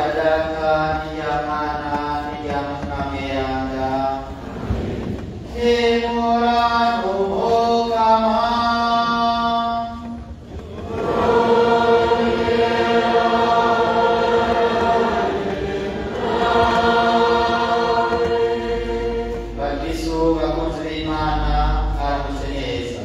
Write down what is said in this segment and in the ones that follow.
data n'irya mwana n'irya mutima mweranda nimurane umukama bakristu bakunzi b'imana aramutse neza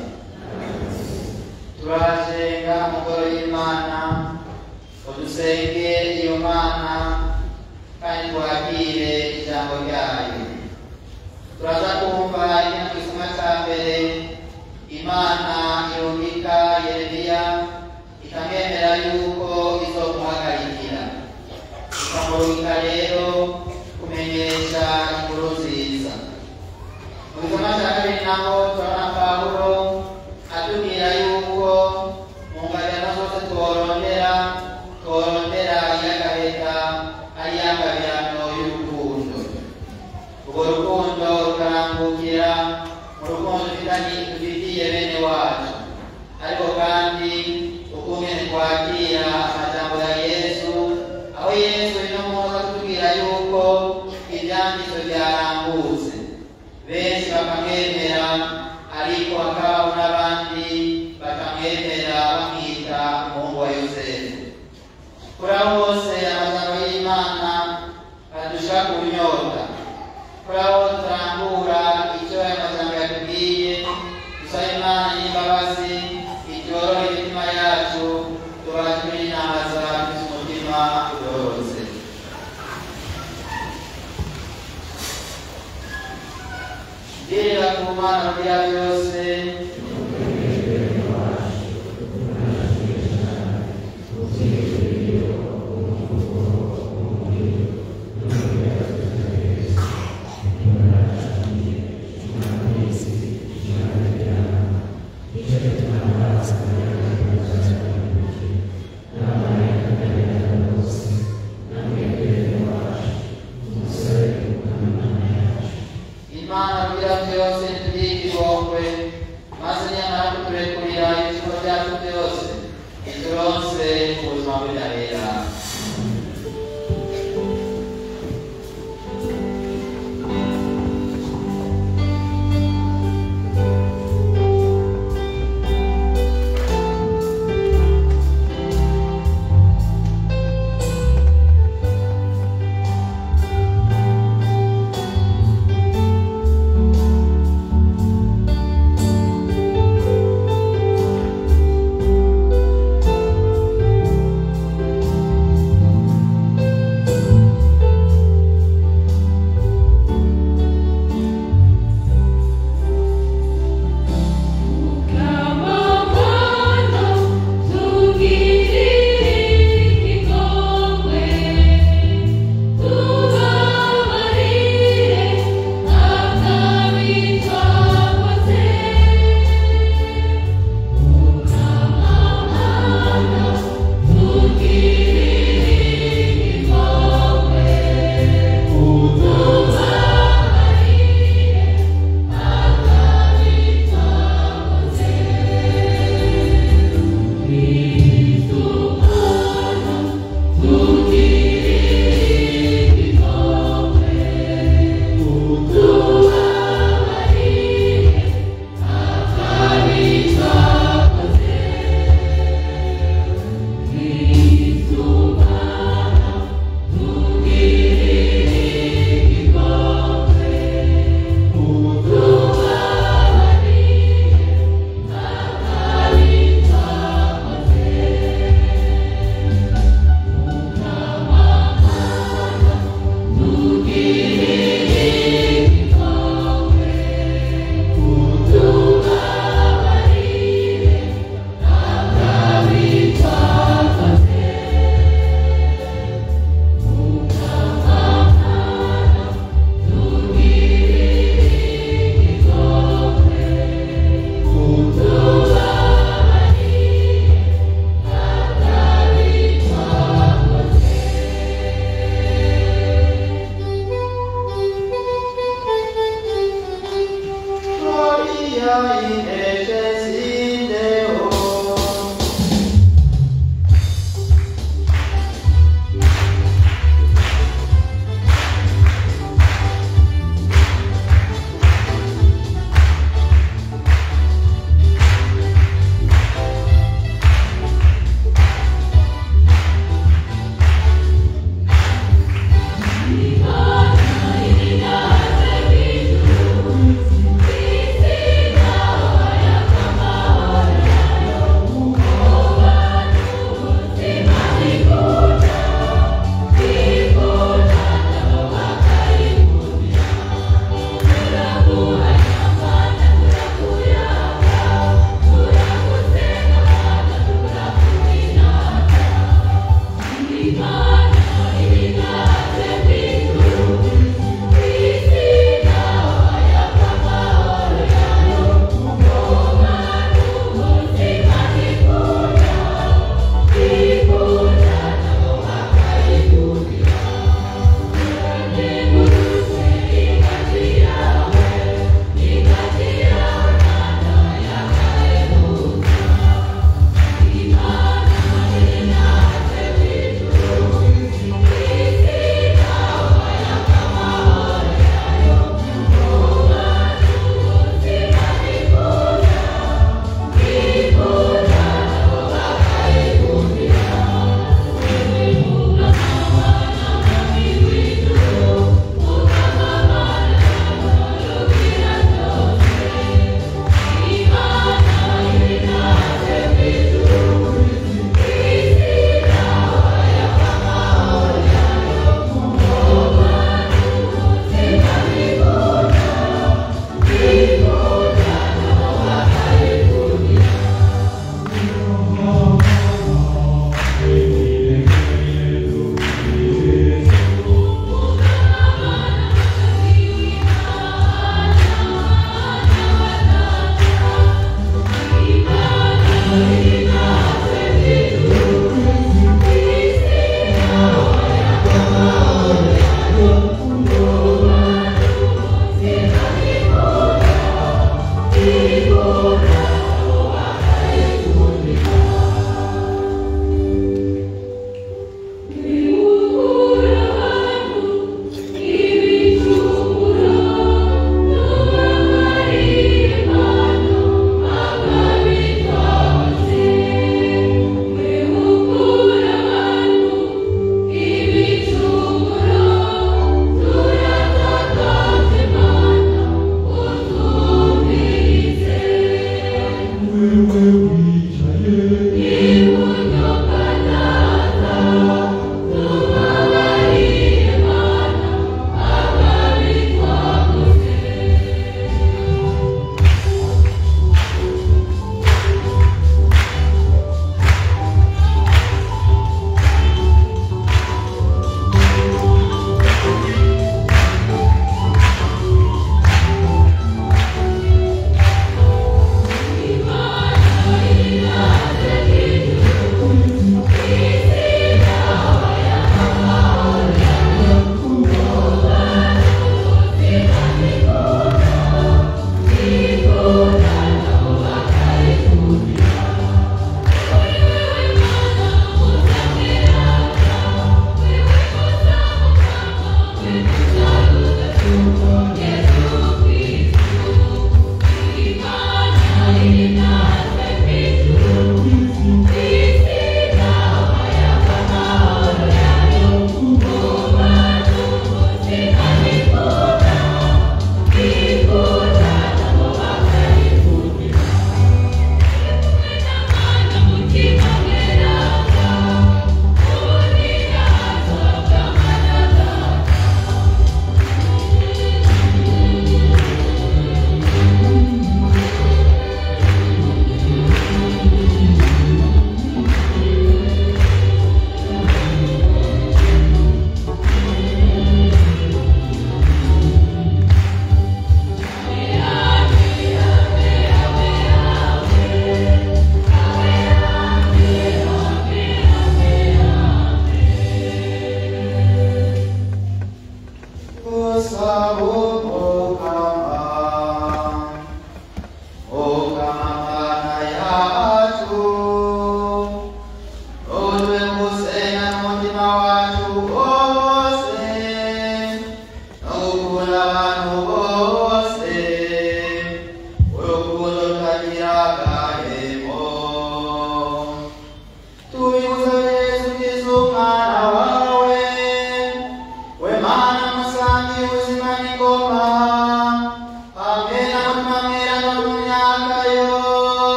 turajenga mugoro y'imana udusenge iyo mana kandi twakire ijambo ryayo turaza kumva ino gisomwa cya mbere imana irungika yeremiya ikamwemera yuko izomuhagarikira ikamurungika rero kumenyesha inkuru nziza mu gisomwa cya kabiri naho turabona pawulo atubwira yuko mu ngabirano zose tworondera tworondera iy'agaheta ari iy'angabirano y'urukundo urwo rukundo rukarambukira mu rukundo dufitanye dufitiye bene wacu ariko kandi ukungene twakira amajambo ya yesu aho yesu ino munsi atubwira yuko ivyanditswe vyarambutse benshi bakamwemera ariko hakabaho n'abandi bakamwemera bamwita umuhungu wa yosefu kuri abo bose amajambo y'imana adushira ku nyota kuri abo turambura icyo aya majambo yatubwiye dusaba imana y'imbabazi ityorohe imitima yacu tubashe kwinahaza dufise umutima ugororotse girira ku mana bya byose imana bya byose tubike igongwe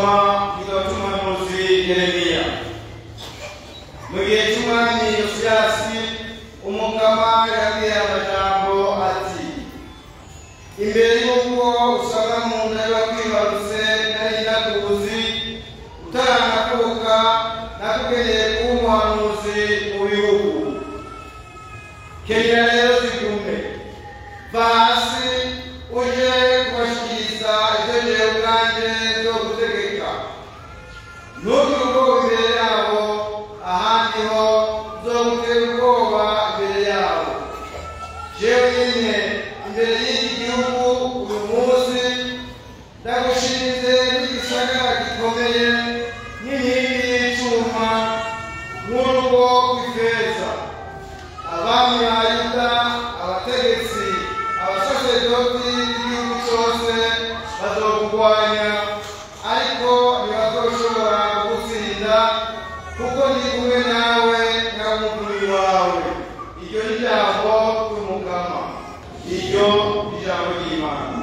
dusoma igitabo cy'umuhanuzi yeremiya mu gihe cy'umwami yosiyasi umugama yabwiye amajambo ati imbere y'uko usanga mu nda y'uwakwibarutse nari nakuzi utaranakuka nakugeneye kuba umuhanuzi mu bihugu kenyera rero zigume va hasi uje kubashikiriza ibyo jewe ubwanjye byo gutegeka ntugire ubwoba imbere yabo ahandi ho uzogutera ubwoba imbere yabo jewe nyine imbere y'iki gihugu uyu munsi ndagushinze n'igisagara gikomeye n'inkingi y'icuma nk'urugo rw'ifeza abami ba yuda abategetsi abasaserdoti b'igihugu cyose bazokurwanya ariko ntibazoshobora kugutsinda kuko ndi kumwe nawe nk'umuvunyi wawe iryo ni ijambo ry'umugama iryo ni ijambo ry'imana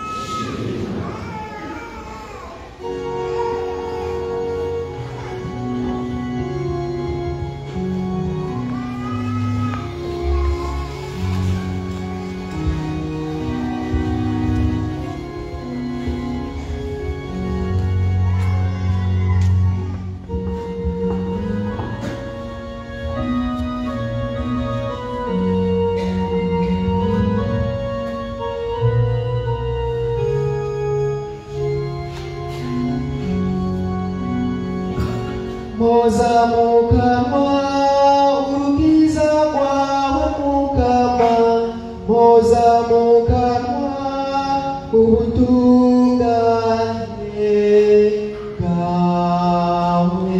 Moza mukama urukiza rwawe mukama Moza mukama ubutungane bwawe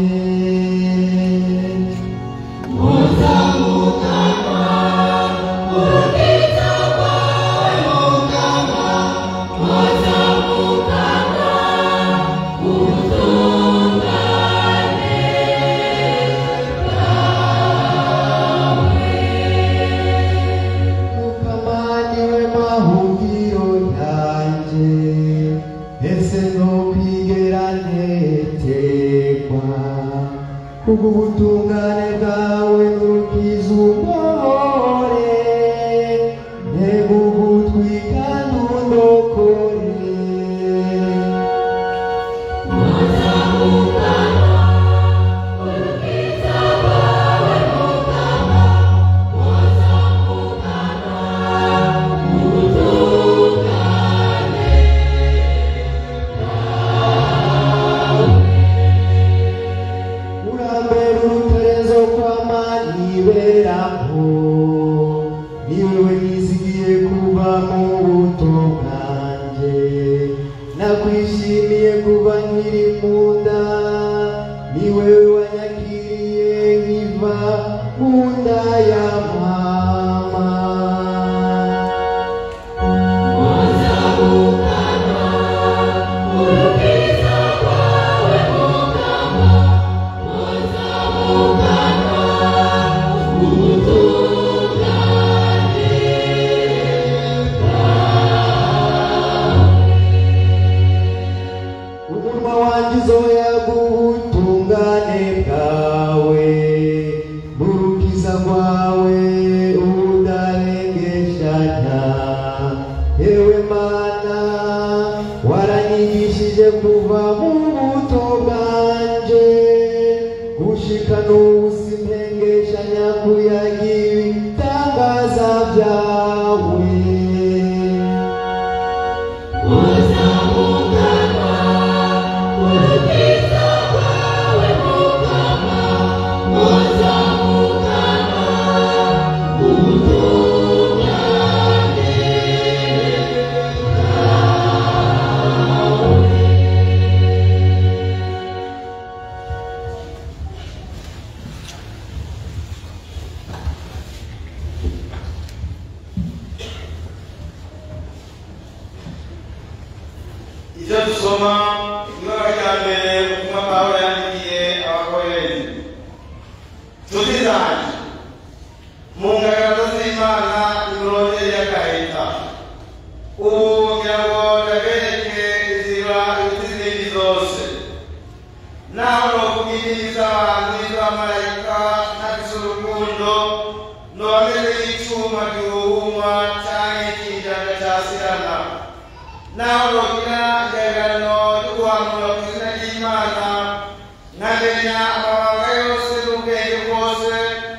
mukama niwe mahungiro yanjye ese nokwigera netekwa kubw'ubutungane bwawe nukiza umugore ntega ugutwi kandi undokore urambere uruterezo kw'amaniberaho niwewe nizigiye kuva mu buto bwanjye nakwishimiye kuva nkiri mu nda niwewe wanyakiriye nkiva mu nda ya mama umunwa wanjye uzoyaga ubutungane bwawe n'urukiza rwawe udarengeshanya yewe mana waranyigishije kuva mu buto bwanje gushika n'ubu simpengeshanya kuyagira ibitangaza byawe icyo dusoma ibara rya mbere ubutumwa pawulo yandikiye abakoreri nshuti zanjye mu ngaragazo z'imana imurondere y'agahita ubu ngira ngo ndabereke inzira iruta izindi zose naho nogira igabirano ryo guhanura ku izina ry'imana nkamenya amabanga yose n'ubwenge bwose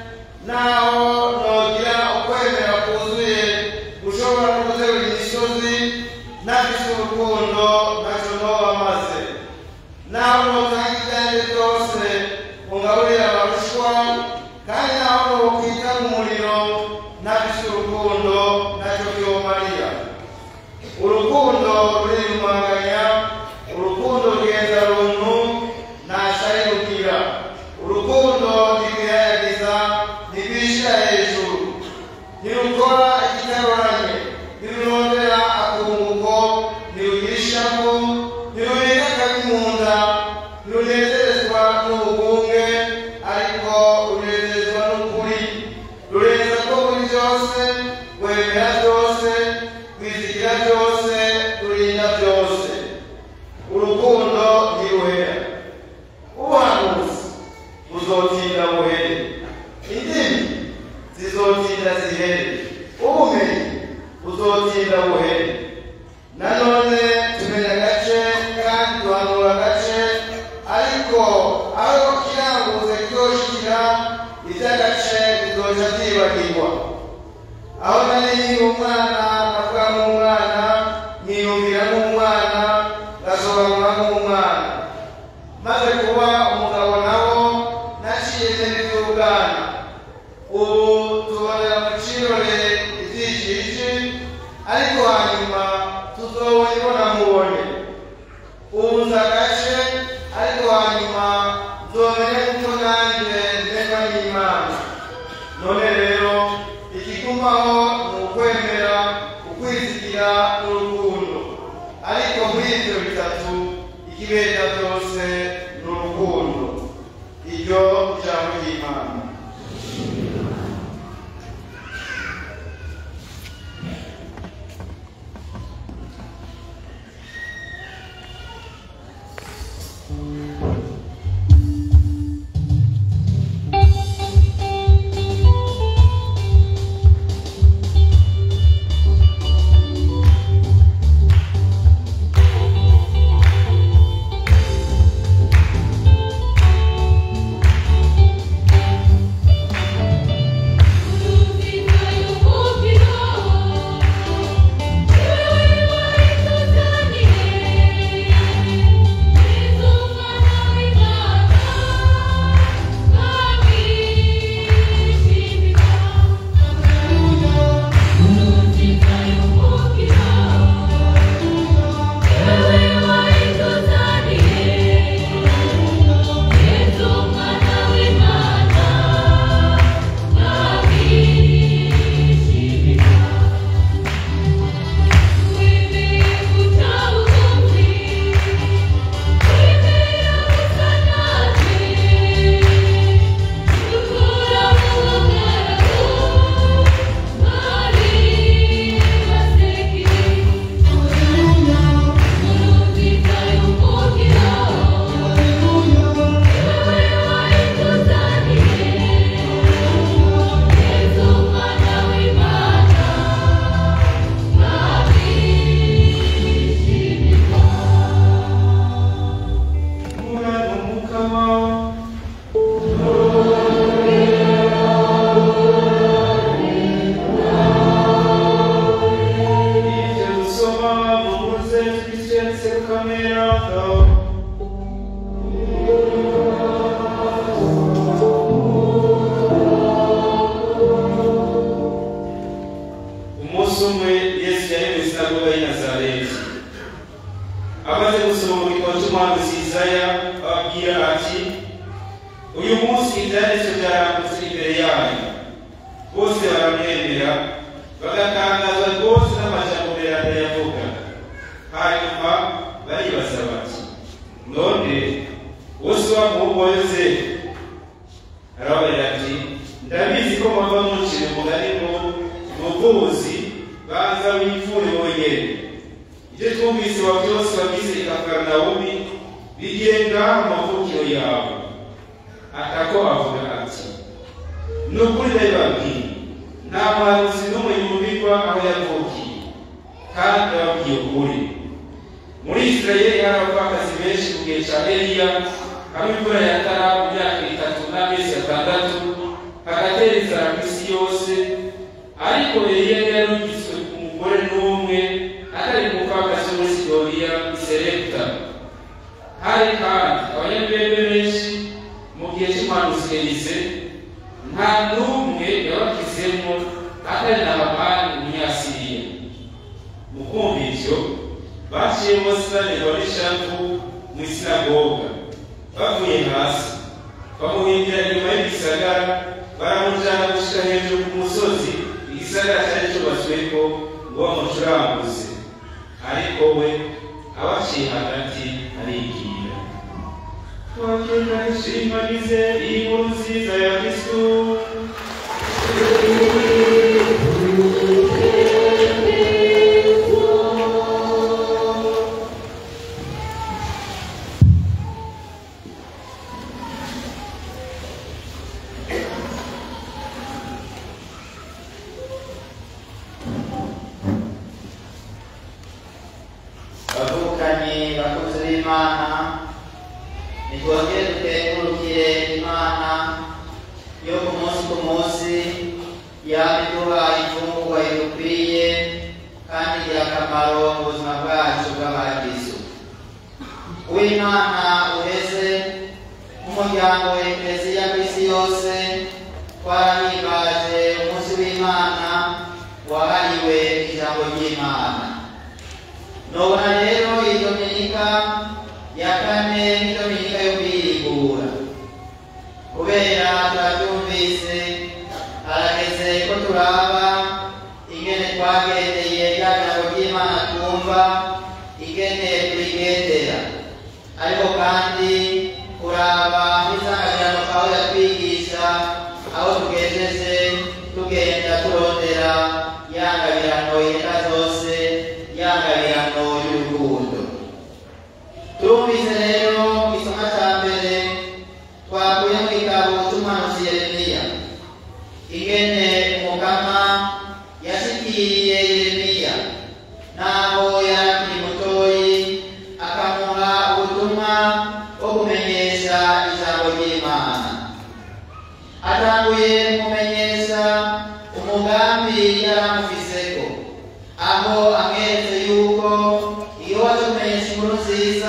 naho nogira ukwemera kuzuye gushobora no guterura imisozi ntafise urukundo ntacyo noba maze naho notanga ibyanjye byose ungaburira abarushwa kandi naho nokwita mu muriro ntafise urukundo ntacyo byomarira urukundo rurirumanganya urukundo rugenda runtu ntashari rugira urukundo ntirwihayagiza ntirwishyira hejuru ntirukora ikitaroranye ntirurondera akunguko ntirugira ishavu ntirureka akabi mu nda ntirunezerezwa n'ubugunge ariko runezezwa n'ukuri rurenza ko muri byose wemera byose rwizigira byose rurinda byose urukundo ntiruhera ubuhanuzi buzotinda buhere indimi zizotinda zihere ubumenyi buzotinda buhere nanone tumenya agace kandi duhanura agace ariko aho kiranguze kyoshikira iby'agace bizoca byibagirwa aho nari nkiri umwana navuga nk'umwana nkiyumvira nk'umwana ngasobanura nk'umwana maze kuba umugabo nawo naciye neza iby'ubwana ubu tubonera mu kirore ibyishiji ariko hanyuma tuzobona imbonankubone ubu nzi agace ariko hanyuma nzomenya kuko nanjye ndemba n'imana none rero ikigumaho ni ukwemera ukwizigira n'urukundo ariko muri ibyo bitatu ikibera byose ni urukundo iryo jambo ry'imana umunsi umwe yesu yari mu isinagoga y'i nazareti amaze gusoma mu gitabo cy'umuhanuzi Yesaya ababwira ati uyu munsi ibyanditswe byarambutse imbere yanyu bose baramwemera bagatangazwa rwose n'amajambo meranda yavuga hanyuma baribaza bati none wose wa muhungu wa yosefu arababarira ati ndabizi ko mwava mucire umugani ngo muvuzi banza wipfure wonyene ibyo twumvise wa byose wagize i kafarnawumi bigenga amavukiro yawe atako avuga ati ni ukuri ndabibabwiye nta muhanuzi n'umwe yumvirwa aho yavukiye kandi ababwiye ukuri muri isirayeli hari abapfakazi benshi ku gihe cya eliya aho imvura yatara mu myaka itatu n'amezi atandatu hagatera inzara ku isi yose ariko eliya yarungitswe ku mugore n'umwe atari umupfakazi wo muri sidoniya i serepta hari kandi abanyabwenge benshi mu gihe cy'umuhanuzi elize nta n'umwe yabakizemo atari na hamani umunyasiriya mu kumva ivyo baciyemo sinanirwa n'ishavu mu isinagoga bavuye hasi bamuhindira inyuma y'igisagara baramujana gushika hejuru ku musozi igisagara cyari cyubatsweko ngo bamucuranguze ariko we abaciye hagati arigira twakeka ishinganize iyi nkuru nziza ya kristu bavukanye bakozi b'imana nitwongere dukengurukire imana yo ku munsi ku munsi yaba iduha imfungurwa idukwiye kandi igira akamaro mu buzima bwacu bw'abagizu uw'imana uheze nk'umuryango wa ekereziya ku isi yose twarahimbaje umunsi w'imana wahariwe ijambo ry'imana nobona rero iyi dominika ya kane ni dominika yo kwirigura kubera turabyumvise harageze ko turaba ingene twagendeye rya jambo ry'imana twumva ingene turigendera ariko kandi kuraba n'isanganyirano aho yatwigisha aho tugejeje tugenda turondera yangabirano yenda zose yangabirano y'urukundo turumvise rero mu gisoma cya mbere twakuye mu gitabo cy'umuhanuzi yeremiya ingene umukama yashikiriye yeremiya n'aho yari akiri mutoyi akamuha ubutumwa bwo kumenyesha ijambo ry'imana atanguye kumumenyesha umugambi yari amufiseko aho amweretse yuko iyo waje kumenyesha inkuru nziza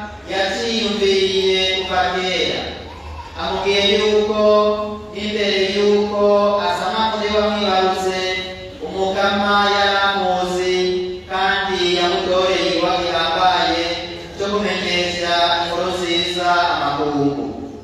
yaciyumviriye kuva kera amubwiye yuko n'imbere yuko asama muri bamwibarutse umukama yari amuzi kandi yamutoreye igikorwa gihambaye cyo kumenyesha inkuru nziza amakungu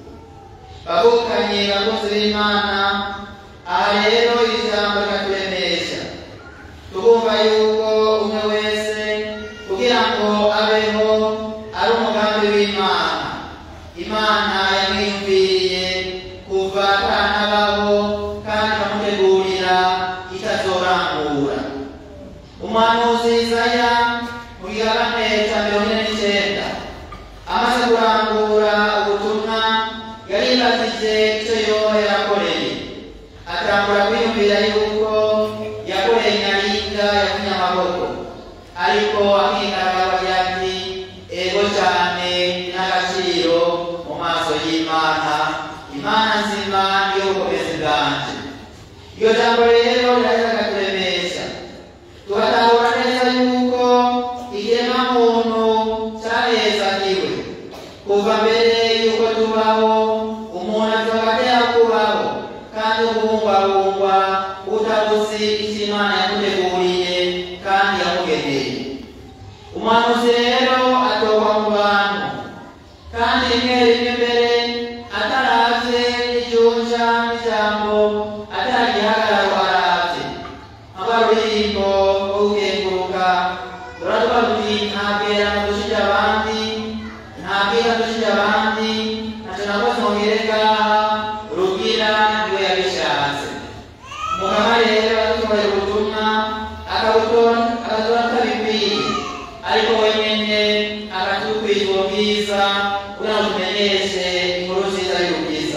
bavukanye bakozi b'imana aha rero ijambo rikaturemesha tugumva yuko umwe wese kugira ngo abeho ari umugambi w'imana imana yamwiyumviriye kuva atanabaho kandi ikamutegurira itazorangura umuhanuzi Izaya mu gihagane cya mirongo ine n'icyenda amaze kurangura ubutumwa yaribajije icyo yoba yarakoreye atangura kwiyumvira yuko yakoreye nyaringa yakunye amaboko ariko akigaragaza ati ego cyane n'agaciro mu maso y'imana imana nzima niyo bukomezi bwanje iryo jambo rero rirahita rikaturemesha tugatahura neza yuko ikiremwa muntu cyahezagiwe kuva mbere yuko tubaho umuntu ashobora atera kubaho kandi ukubungwabungwa utabuzi icyo imana yamuteguriye kandi yamugeneye umuhanuzi rero atorwa mu bantu kandi rimwe rimwe mbere ataravye n'ijunja n'ijambo ataragihagararo aravye nk'abaruririmbo rwo gukenguruka turavuga tuti nta bwerano dushije abandi nta bwiza dushije abandi ntaco nakoze ngere ngaha rugira niwe yabishatse mukama rero adutoye ubutumwa akabutora akabutora atabikwiye ariko wenyene akatubwira ubwo bwiza kugira ngo tumenyeshe inkuru nziza y'ubwiza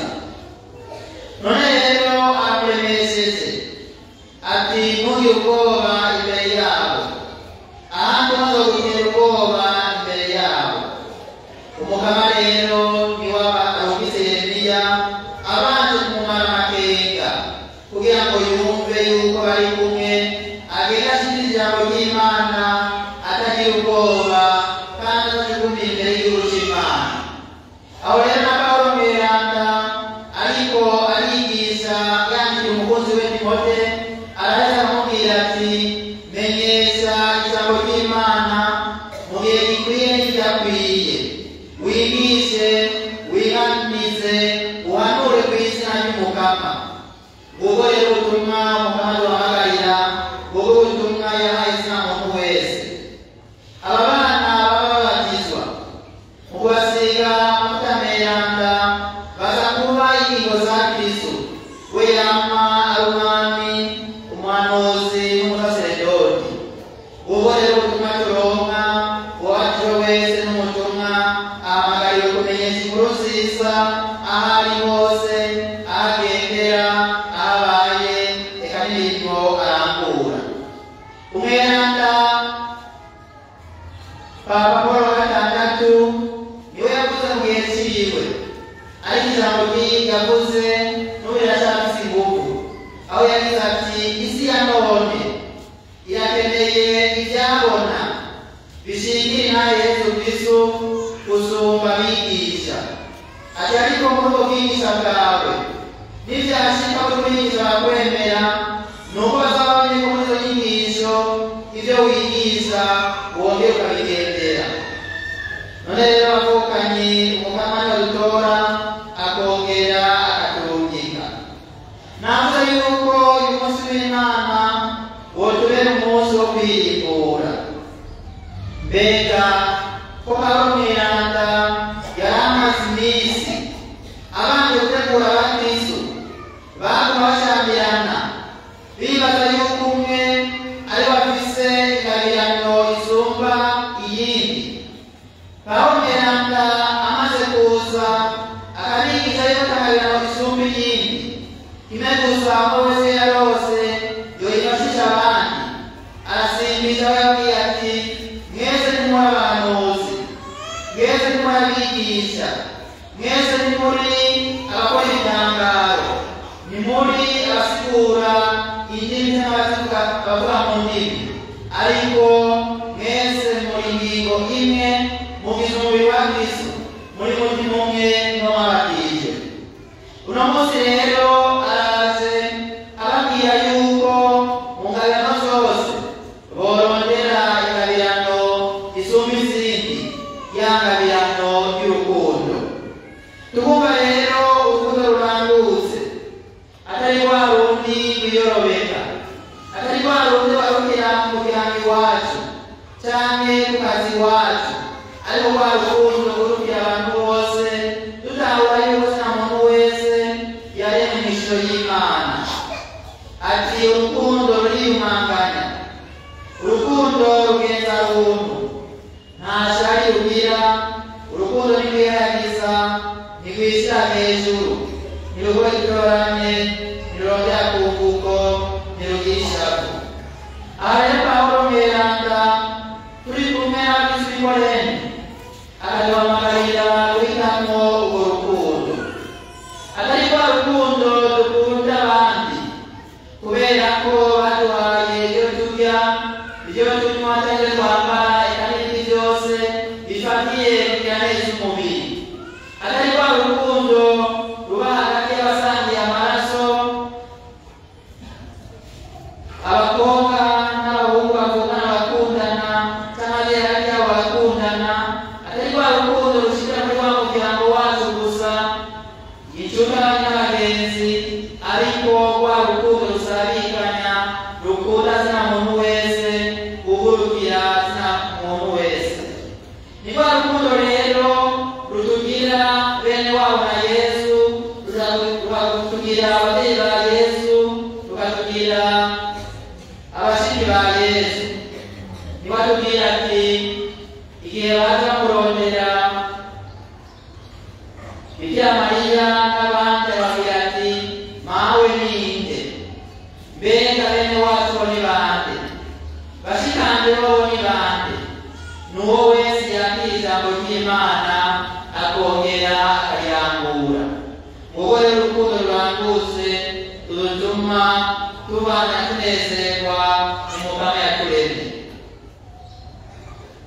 none rero akuremesheje ati ntugire ubwoba imbere yabo ahandi umaze kugira ubwoba atagira ubwoba kandi atajugumiye imbere y'igihugu cy'imana aho rero na pawulo mweranda ariko arigisha yandikira umukunzi we timote araheza aramubwira ati menyesha ijambo ry'imana mu gihe gikwiye n'ikidakwiye wigishe wihananize uhanure ku izina ry'umukama ubwo rero ubutumwa mukama duhamagarira ubwo butumwa yahaye izina muntu wese aba bana baba babatizwa mu kubasiga amavuta meranda baza kuba ingingo za kristo we yama ari umwami umuhanuzi n'umusaseredoti ubwo rero ubutumwa turonka uwabatijwe wese n'umutumwa ahamagariwe kumenyesha inkuru nziza aho ari hose aho agendera aho abaye reka n'imirimo arangura umweranda papa paul wa gatandatu niwe yavuze mu gihe ciwe ariko ijambo ry'iyi yavuze n'ubu riracafise ingufu aho yagize ati isi ya none irakeneye ibyabona bishingira na yesu kristo gusumba abigisha ati ariko muri ubwo bwigisha bwawe nibyashika ko umwigisha wakwemera ni uko bazaba bamenye ko muri izo nyigisho ibyo wigisha wongera ukabigendera none rero bavukanye umukamana dutora akongera akaturungika navuze yuko uyu munsi w'inama wotubera umunsi wo kwirimbura mbega ko haba mwiranda yari amaze iminsi abanje gutegura abakristo baguma bashambirana bibaza yuko umwe ari bafise ingabirano isumba iyindi pawulo mweranda amaze kuza akabigisha yuko atangabirano isumba iyindi kimwe gusa aho wese yarose yoyifashisha abandi arasimbisha aho yabwiye ati mwese nimuri abahanuzi mwese nimuri abigisha mwese nimuri abakora ibitangaro nimuri abasigura indimi n'abavuga bavuga mu ndimi ariko mwese muri ngingo imwe mugize umubiri wa kristo muri mutima umwe no mwabatije uno munsi rero araje ababwira yuko mu ngabirano zose borondera ingabirano isumba izindi ya ngabirano y'urukundo tukumva rero urukundo rurangutse atari rwa rundi rwiyorobeka atari rwa rundi warukira mu muryango iwacu canke ku kazi iwacu ariko rwa rukundo rurukira abantu bose tutahura yuko nta muntu wese yaremwe mw'ishusho y'imana ati urukundo ruriyumanganya urukundo rugenza runtu nta shari rugira urukundo ntirwihagiza ntirwishyira hejuru ntirubura gitoranye ntirurondera ku mvugo ntirugira ishavu aha rero pawulo mweranda turi kumwe n'abakristo b'imorene akaduhamagarira guhitamo urwo rukundo atari rwa rukundo dukunda abandi kubera ko baduhaye ibyo turya ibyo tunywa cyangwa ibyo twambara eka n'ibindi byose bifatiye kugira neza umubiri atari rwa rukundo ruba hagati y'abasangiye amaraso abakobwa n'abahungu bavukana bakundana cyangwa ababyeyi hagati yabo barakundana atari rwa rukundo rushikira muri wa muryango wacu gusa inshuti n'abagenzi ariko rwa rukundo rusabikanya rukunda zina muntu wese ugurukira zina muntu wese ni rwa rukundo rero rutugira bene wabo na yesu rukatugira ababyeyi ba yesu rukatugira abashiki ba yesu nibatubwira ati igihe baza kurondera bikira mariya n'abandi babwira ati mawe ninde mbega bene wacu bo ni bande bashikanje bobo ni bande nuwo wese yakira ijambo ry'imana akongera akariyangura wowe rero urukundo rurangutse rutuma tubana tunezerwa umukama yaturemye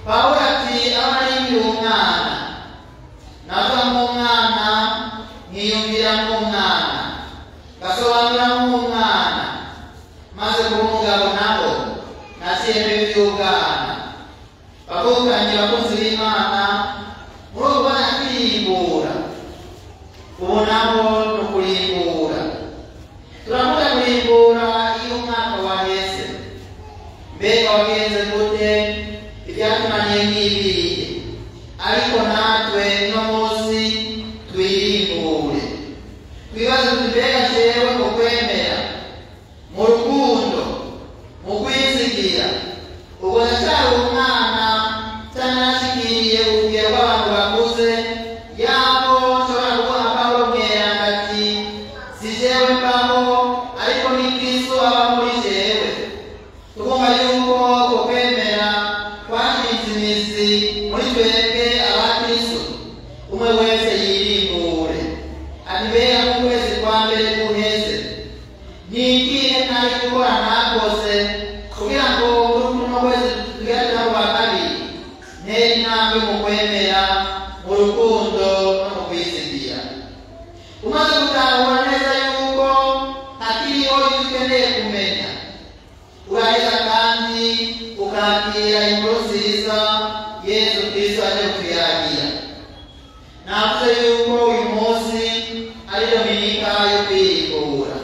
pawulo ati aho naringira umwana nava nk'umwana nkiyumvira nk'umwana gasobanura nk'umwana maze kuba umugabo nabo nasiyembe by'ubwana bavukanye bakunzi b'imana muri ubu bana kwirimbura ubu nabo ni ukurimbura turakunda kurimbura iyo umwaka waheze mbega wagenze gute ibyatunaniye n'ibihe ariko natwe no munsi twirimbure twibaze tuti mbega jewe mu kwemera mu rukundo mu kwizigira ubwo ndacyari umwana utanashikiriye urugero rw'abantu bakuze yabo nshobora kubona pawulo mweranda ati si jewe mbaho ariko ni kristo aba muri jewe tukumva yuko ko kwemera kwashinze imizi muri twebwe abakristo umwe wese yirimbure ati mbega mu kwezi kwa mbere guheze nigiye ntari gukora ntakoze kugira ngo muri kuno kwezi tugerageza mu wa kabiri ntere intambwe mu kwemera mu rukundo no mu kwizigira umaze gutahura neza yuko hakiriho ibyo ukeneye kumenya uraheza kandi ukakira inkuru nziza yesu kristo aje kutuyagira navuze yuko uyu munsi ari dominika yo kwirimbura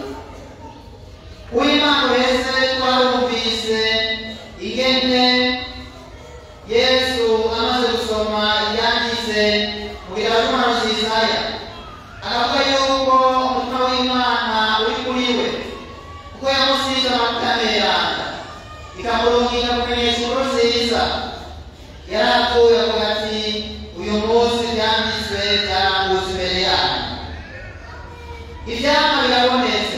uw'imana wese twarumvise ingene yesu amaze gusoma ibyanditse mu bitabo by'umuhanuzi Yesaya aravuga yuko umutima w'imana uri kuri we kuko yamusize amavuta meranda ikamurungika kumenyesha inkuru nziza yari apfuye avuga ati uyu munsi byanditswe byarangutse imbere yanyu ibyama birabonetse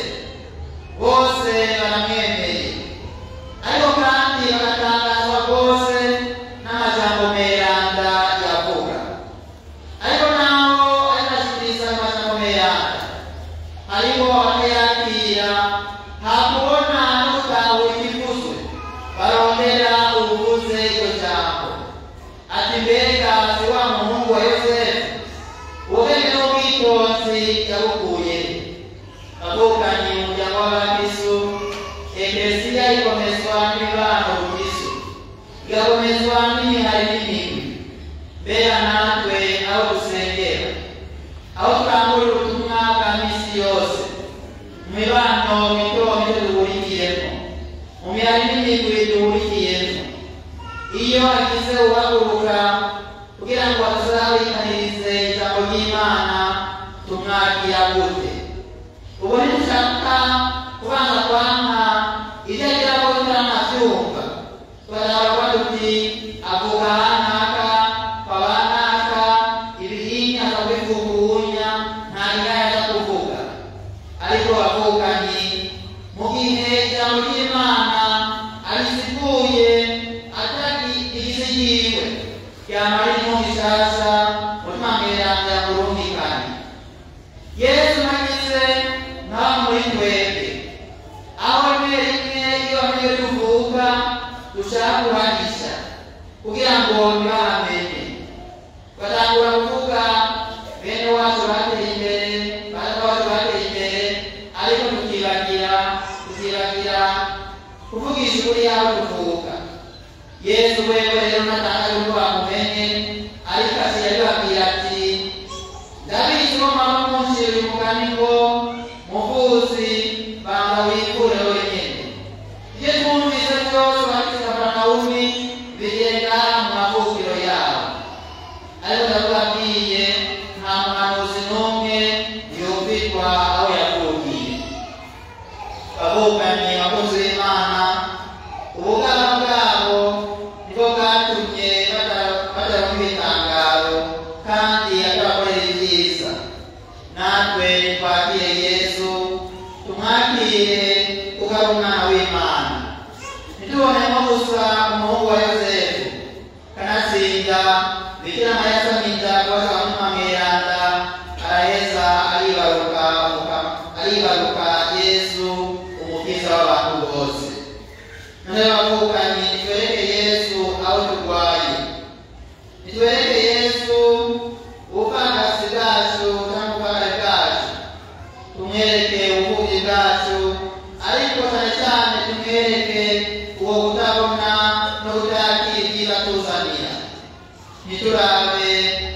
bose baramwemeye ariko kandi bagatangazwa rwose n'amajambo meranda yavuga ariko naho arinashikiriza amajambo meranda hariho abatayakira hakubona no gutahura ikivuzwe barondera ubuvuze iryo jambo ati mbega si wa muhungu wa yosefu ubwenge n'ubwitonzi yabukuye avukanye umuryango w'abakristu eklesiya ikomezwa n'imibano rukristu igakomezwa n'imihari n'imigwi mbega natwe aho dusengera aho turangurira ubutumwa bwa misi yose mu mibano mito mito duhurikiyemo mu mihari n'imigwi duhurikiyemo iyo hagize uhaguruka kugira ngo tuzabikanirize ijambo ry'imana tumwakira gute ubu ntidushaka kubanza kwanka ibyo agira ngo tutanabyumva turavuga tuti avuga hanaka kwabanaka ibihinya akabivugunya nta ngaya aza kuvuga ariko bavukanye mu gihe ijambo ry'imana arisiguye atagize yiwe ryamara ririmo gishasha mutima mweranda yamurungikanye yesu nagize nkaho muri twebwe aho rimwe rimwe iyo bamwe tuvuka dushaka kuhagisha kugira ngo ntibahamenye batangura kuvuga bene wacu bateye imbere bana wacu bateye imbere ariko tukibagira tukibagira kuvugisha ukuri yaho tuvuka yesu wewe rero natanga yuko bamumenye ariko asigaye abibabwira ati ndabizi ko mwaba munshira uyu mugani ngo muvuzi banga wikure wenyene ibyo twumvise byose bagize kapanawumi bigenda mu mavukiro yabo ariko ndabibabwiye nta muhanuzi n'umwe yumvirwa aho yavukiye bavukanye abakozi b'imana ubugaba bwabo nibwo bwatumye bagera mu bitangaro kandi akabakorera ibyiza natwe twakire yesu tumwakire kuko ari umwana w'imana ntitubonemo gusa umuhungu wa yosefu kanatsinda bikira mariya asamija kubaza mutima mweranda araheza aribaruka aribaruka yesu umukiza w'abantu bose none bavukanye nitwereke yesu aho turwaye nitwereke yesu ubupfakasi bwacu cyangwa ubupfakari bwacu tumwereke ubuvuzi bwacu ariko cyane cyane tumwereke uwo kutabona no kutakira ibyiza tuzanira ntiturabe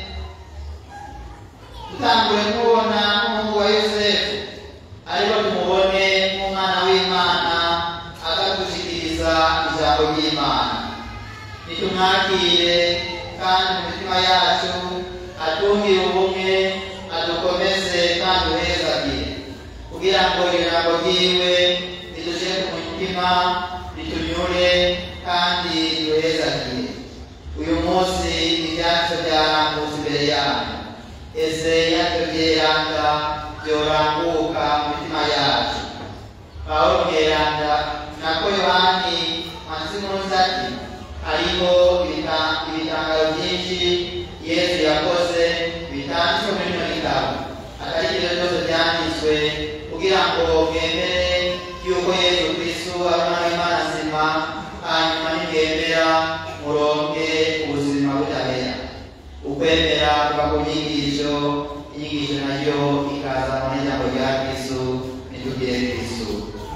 dutangure kumubona nk'umuhungu wa yosefu ariko tumubone nk'umwana w'imana akadushikiriza ijambo ry'imana nitumwakire kandi mu mitima yacu atungire ubumwe adukomeze kandi uhezagire kugira ngo ijambo ryiwe ridushe ku mutima ritunyure kandi riduhezagire uyu munsi ibyacu byarambutse imbere yanyu ese yacyo byeranda byoranguka mu mitima yacu pawulo mweranda nako yohani mansimunuzi ati hariho ibita- ibitangaro byinshi yesu yakoze bitanditswe muri bino gitabo atari ibyo byose byanditswe kugira ngo mwemere yuko yesu kristu ari umwana w'imana nzima hanyuma nimwemera muronke ubuzima butabera ukwemera kuva ku nyigisho inyigisho nayo ikaza mu ijambo rya kristu nitugire kristu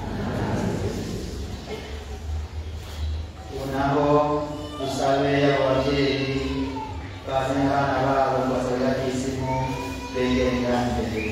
ubu naho dusabe abo babyeyi bazanye abana babo kubasabira kisimu begere ngaha imbere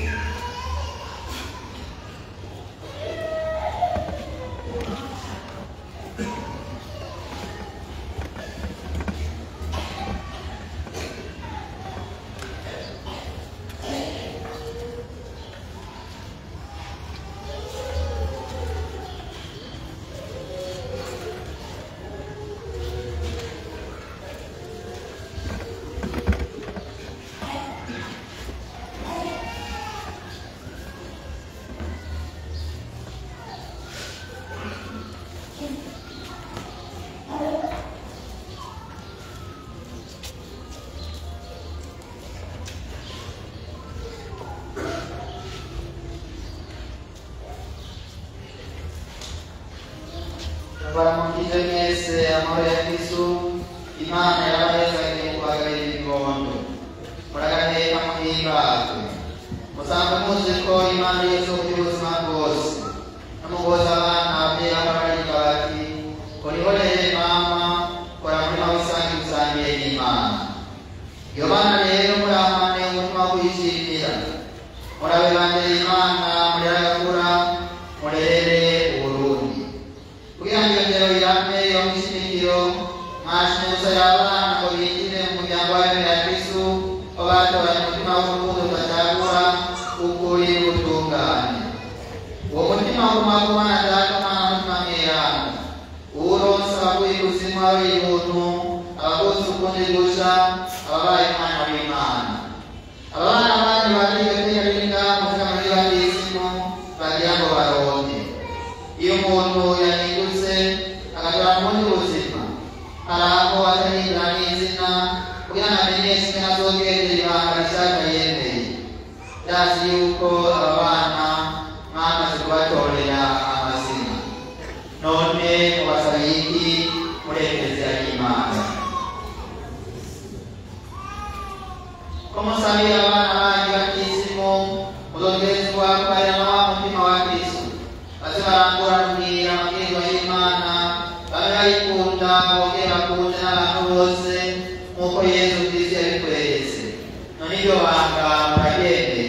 baramukije mwese amahoro ya kristu imana yarabahezagiye kubagarira ibibondo muragaheka muhimbazwe musanzwe muzi ko imana yose uburyo ubuzima bwose namugoza abana ababyeyi b'abamarayika bati urihorere mama kora murima w'isange usangiye n'imana iyo bana rero muramane umutima wo kwishimira murabe bandera imana murayagura murerere uburundi kugira ngo iyo ndero irame yo mu ishimikiro mwashimusa y'abana ngo binjire mu muryango w'abemera kristu ko batoranye umutima w'urukundo udacagura ukuri n'ubutungane uwo mutima w'umwaka umwana data umwana mutima mweranda uwuronse abaguye ikuzimu ari ibuntu abavutse ukundi gusha ababaye umwana w'imana abana bandi bagiye kwiyaringa muvuga muri batisimu bagira ngo baronke iyo umuntu yahindutse agatora mu bundi buzima hari aho atahindura n'izina kugira ngo amenyeshe ko azogerera ibanga rishaka yemeye ndazi yuko aba bana mwamaze kubatorera amazina none mubasabiye iki muri eklezia y'imana ko musabira abana banyu batisimu muzongezwa kubarira na wa mutima wa kristu baze baranguraniye amabwirwa y'imana babe bayikunda bongere bakunde n'abantu bose nk'uko yesu kristu yabikweretse none iryo banga muraryemeye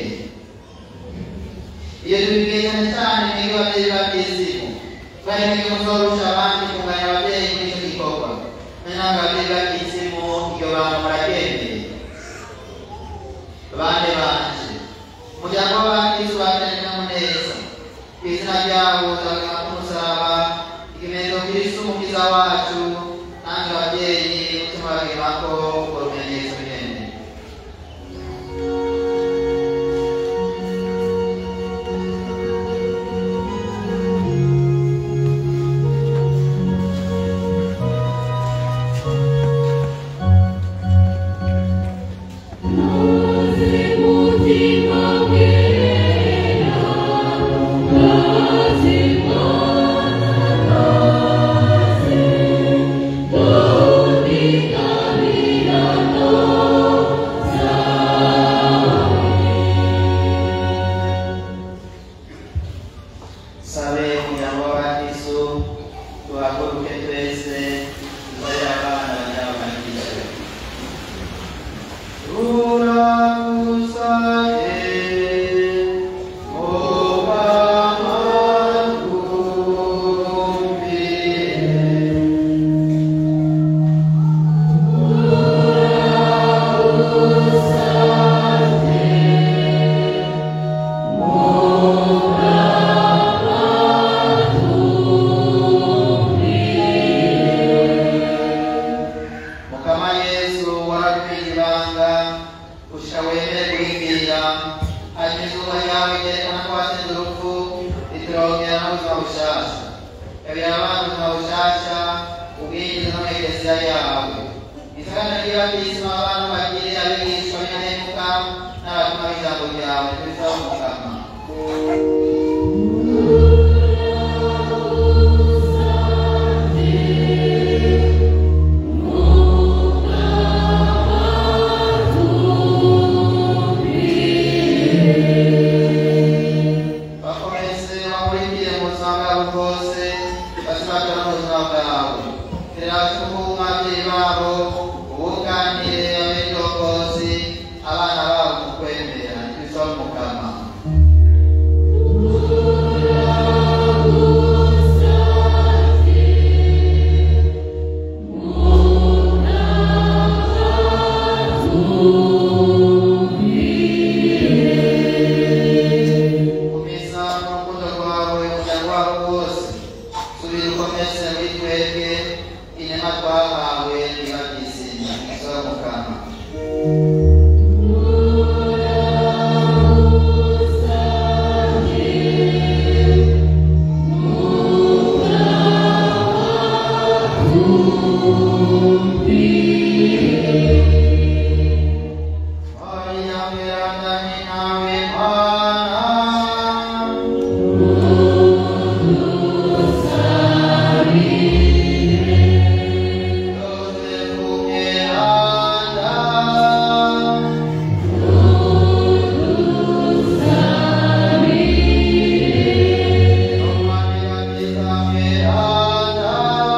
iyo tubibwiye cyane cyane mwebwe babyeyi batisimu kubera mwebwe muzorusha abandi kunganya ababyeyi muri icyo gikorwa none namwe ababyeyi batisimu iryo banga muraryemeye bane banje umuryango w'abakristu bateranye n'amuneza ku izina ryabo uzabona ko umusaraba ikimenyetso kristu umukiza wacu nange ababyeyi mutima bagirako urwo rumenyetso nyene gushika wemere kuribwira hanyuma izuba ryawe ryerekana ko watsinze urupfu riturongera n'ubuzima bushasha kabira abana ubuzima bushasha ubwinjiza no mu ekleziya yawe isakana ry'abatisima abantu bagire abigishwa b'indahemuka n'abatuma b'ijambo ryawe tubisaba umukama bakomeze bakurikire mu buzima bwabo bwose basibatira mu buzima bwawe tera tukubu ababyeyi babo ubuganire abedokozi abana babo mu kwemera tubisaba umukama kumisa n'urukundo rwawe umuryango wabo wose subira ukomeze muri twebwe inema twahawe niba byizina tubisaba umukama Maria Miranda Ninawe Mana Yosefu Miranda Maria Pisa Miranda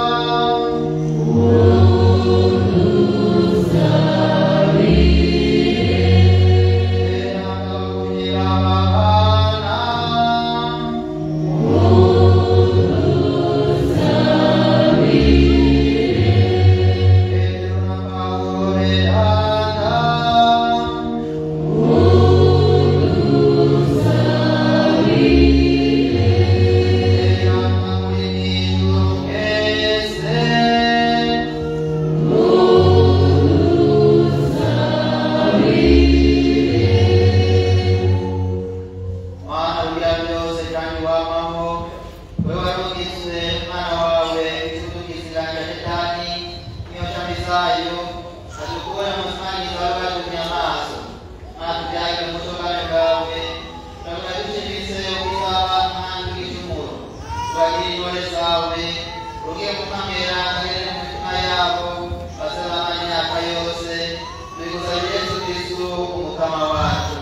Mana ugira byose kandi wamaho wewe warugizwe umwana wawe isudukiziranya shetani niyo shami zayo atukure muzimanyiza wari watumye amaso mana tubyagire umushokane bwawe turavuga dushyiritse ubwiza kandi bw'icumuro tubagire intore zawe ugiye kukamera kagere mu mitima yabo bazabana imyaka yose tubigusabye yesu kristu umukama wacu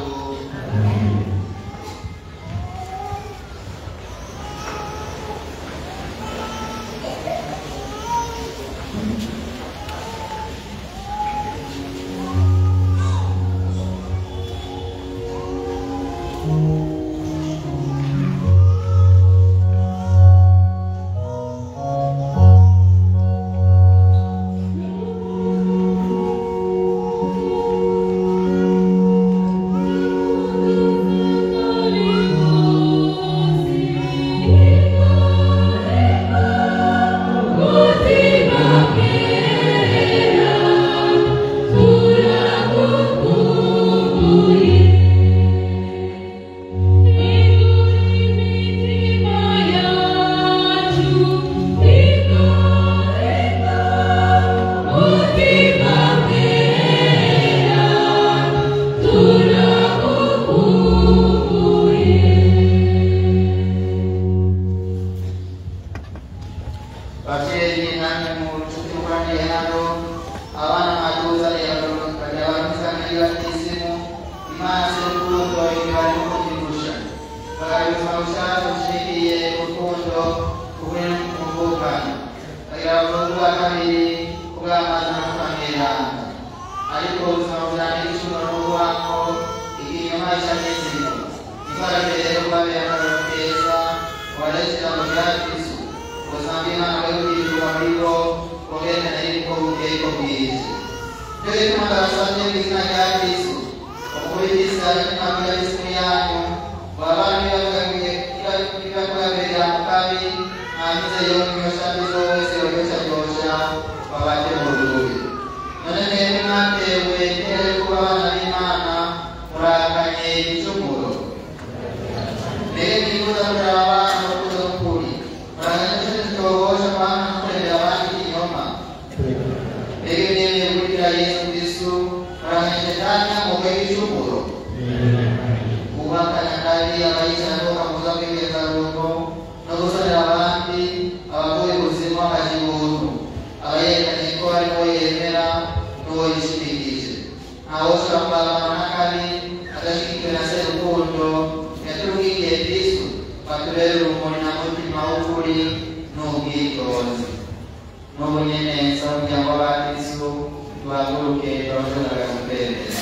bavyeyi namwe mu nshuti mukoraniye hano abana mwatuzaniye bakagira abamisanire batisimu imana z'urukundo ibibari no kubyigusha bakagira ubuzima bushasha bushimiye urukundo ubumwe n'ubuvukane bagira abazungu ba kabiri kubw'amazi no kukameranga ariko ubuzima bujanye n'icumuro n'ubwanko ikinyoma icamizimo ifarage rero kubabera akarero keza waretse ijambo rya kristo ubuzima bw'imana bwe bwizwa muri bo bugendana n'uko bukeye ko bwije byo bituma ndabasabye mu izina rya kristo umukuru w'isi ari kumabwira isimu yanyu wabana nibakugabirira mu kabi hanze yo mwiyoshabizo wese yoyoshajosha babate mu rubuye none mwebwe mwatewe ntera yo kuba abana b'imana bemeye gukurikira yesu kristu baramenye shetani amoko y'ibicumuro kubakanya kandi abayizana no bakamuza kwibeza rugo no gusonera abandi abakuye ubuzima bakagira ubuntu abayerekanye ko ari wo yemera n'uwo yishimikije ntawe ushobora kubagana n'akabi adashyigikiwe na se rukundo yaturukiye kristu batubere urumuri na mutima w'ukuri n'ubwitonzi n'ubu nyene nsaba umuryango w'abakristu tuhaguruke turabashobora kubereza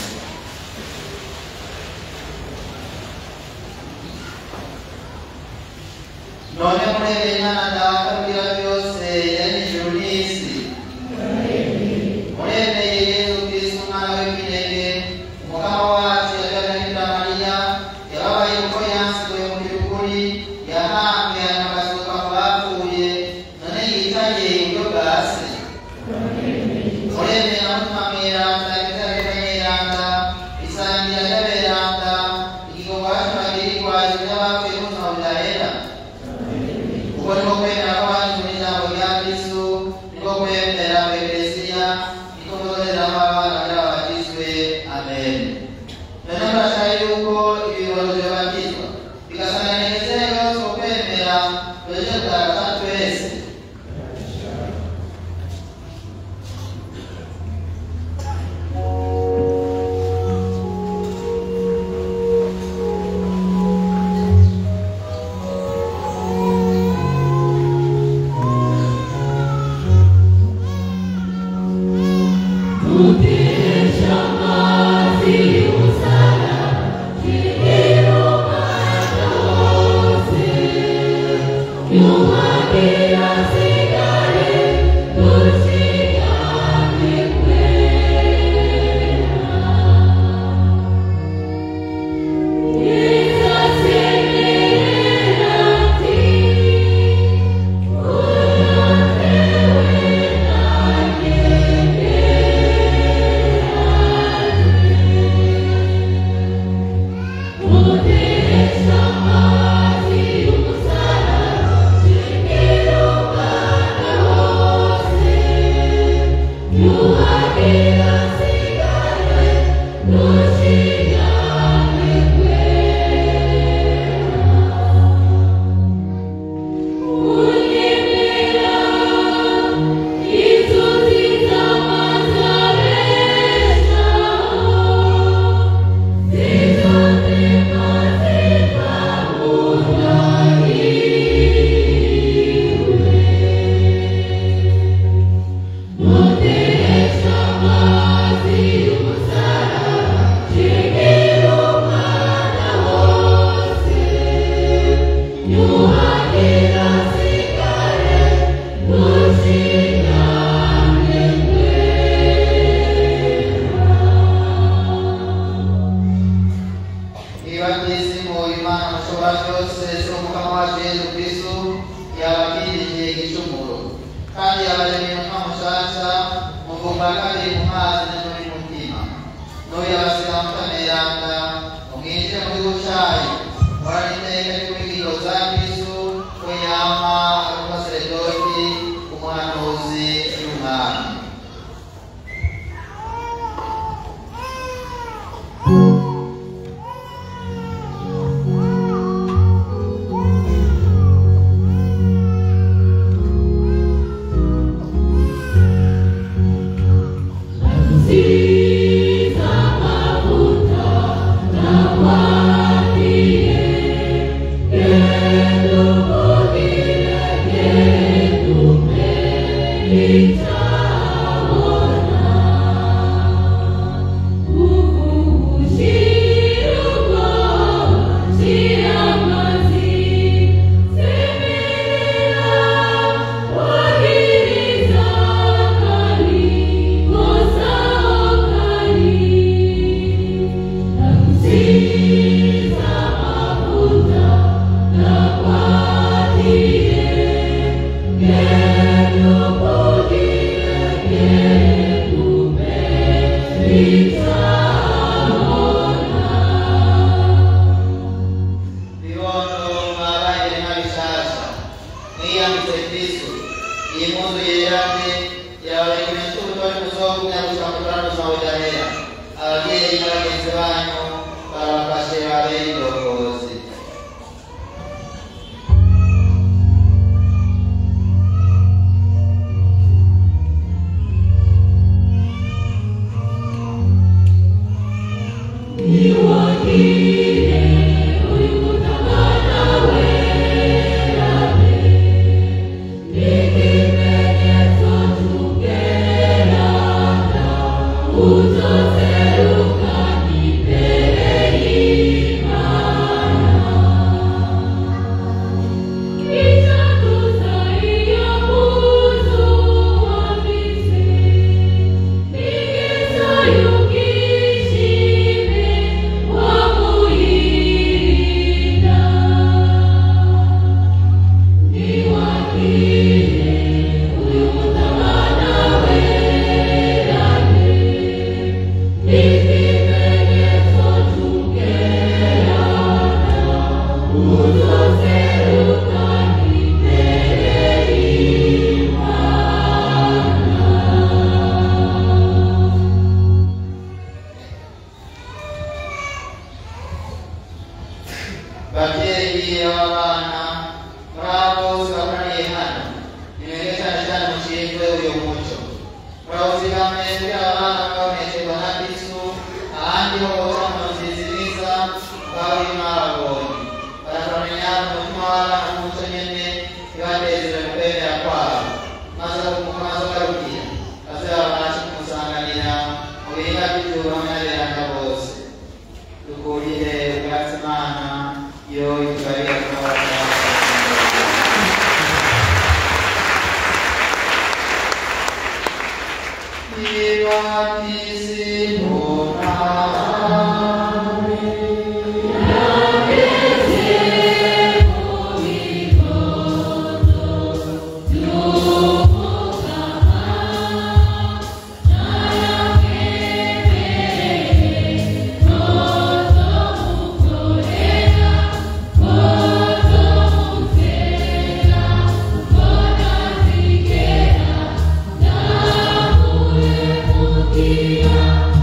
none murebeye imana data kugira byose yari ijuru n'isi murebeye yesu kristu umwana w'ikinege umugabo wacu yagaragara mariya yababaye uko yansiwe mu by'ukuri yahambwe anabasuka mu bapfuye none yicaye iburyo bwa se murebeye na mutima mweranda ibitabera nyeranda isangira ry'aberanda igikorwa cy'amagirirwa cy'abapfuye n'ubuzima budahera uko niko kwemera kw'abandi mu ijambo rya kristu niko kwemera ku eklesiya niko kuzozeramo abana kugira babatizwe amen none murashaka yuko ibibozo bibatizwa bigasanga inezero yose ku kwemera tuje kugaragaza twese niba twisimu imana mushobora byose si umukama wacu yesu kristu yabakirije igicumuro kandi yabaremeye umutima mushasha muvumba kabiri mu mazi no muri mutima n'uyu yabasiga mutameranda umwinjire mu gihugu cyayo murana iteka ry'ubwigiro za kristu we yama ari umusaseredoti umuhanuzi y'umwami See ubuzima budahera ababyeyi n'abagenzi banyu barabafashe babere indongozi babyeyi b'abana muri abo bose bakoraniye hano nimwebwe cyane cyane mushinzwe uyu muco murawuzigame kugira abana babonekerwa na kristu ahandi ho bose mu nzizi nziza bari mwabonye barakamenya umutima w'abana n'umuco nyene ntibanezere mu kwemera kwabo maze maze barugira maze babashe kumusanganira mu biringa by'ijuru hamwe n'abiranga bose dukurire ubwatsi imana yo itubarira kubabona Yeah.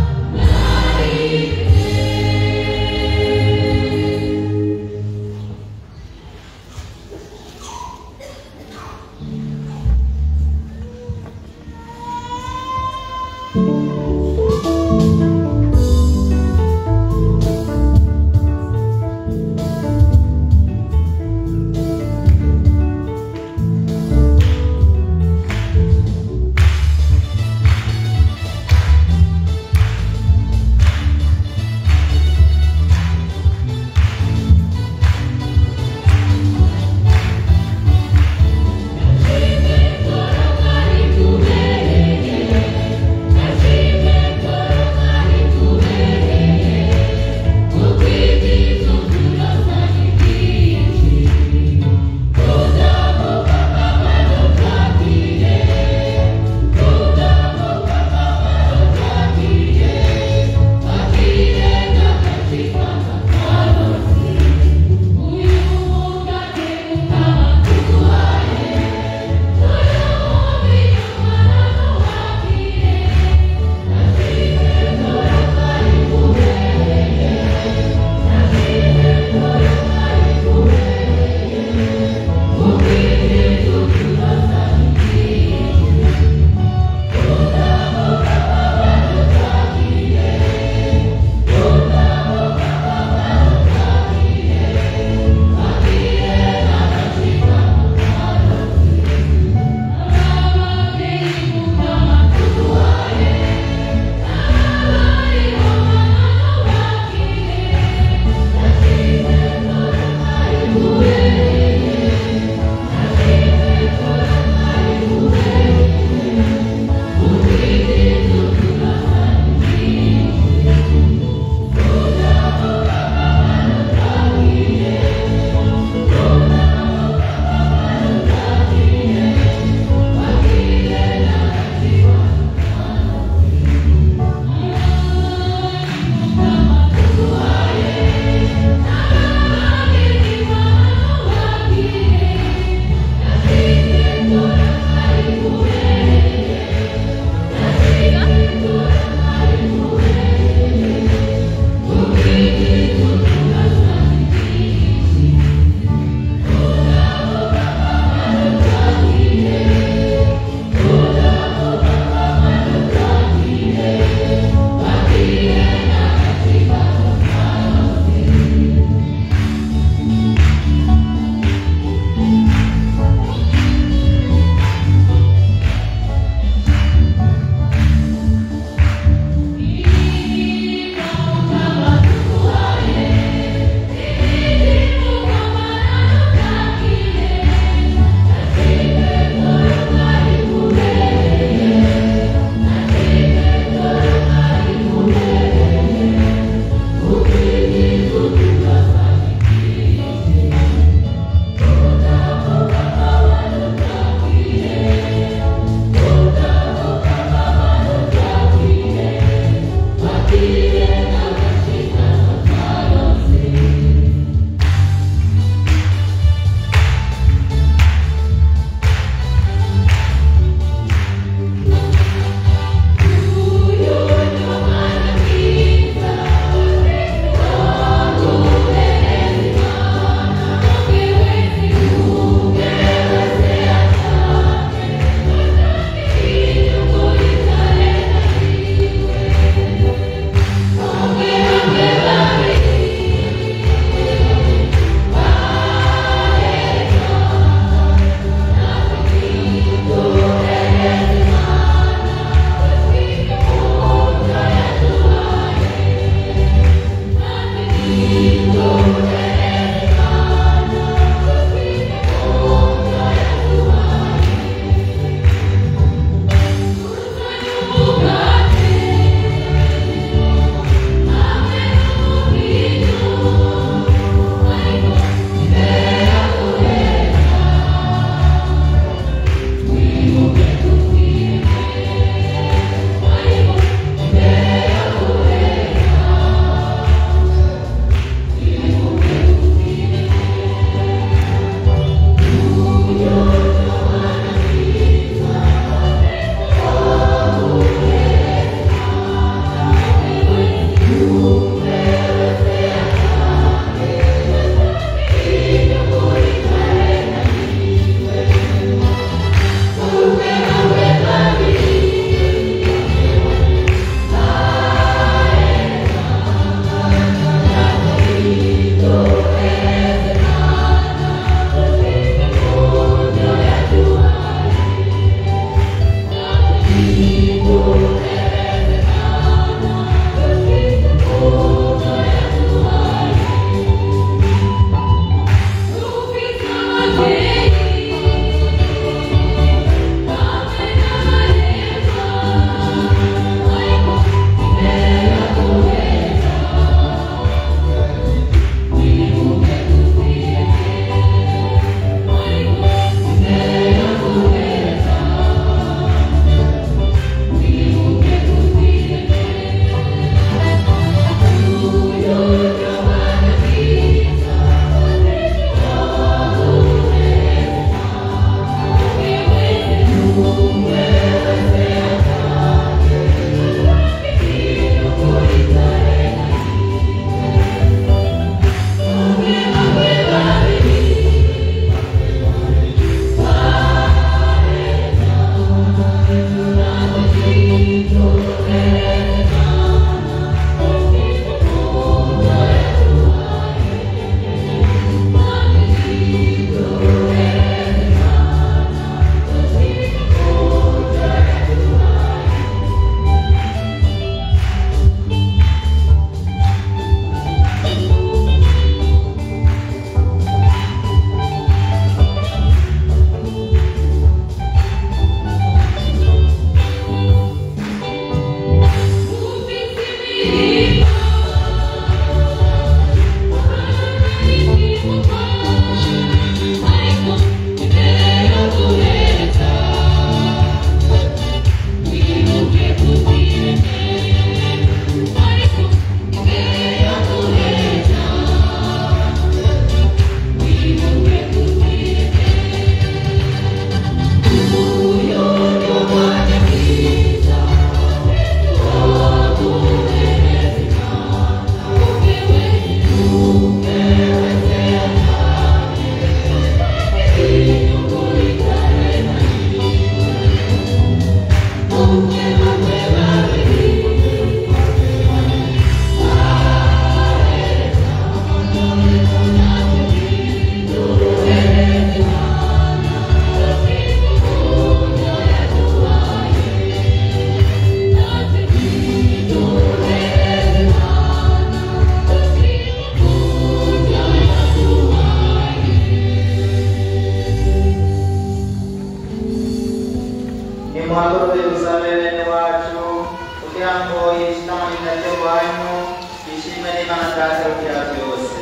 kugira ngo yishitamanira ryo wanyu bishimwe n'imana data rugira byose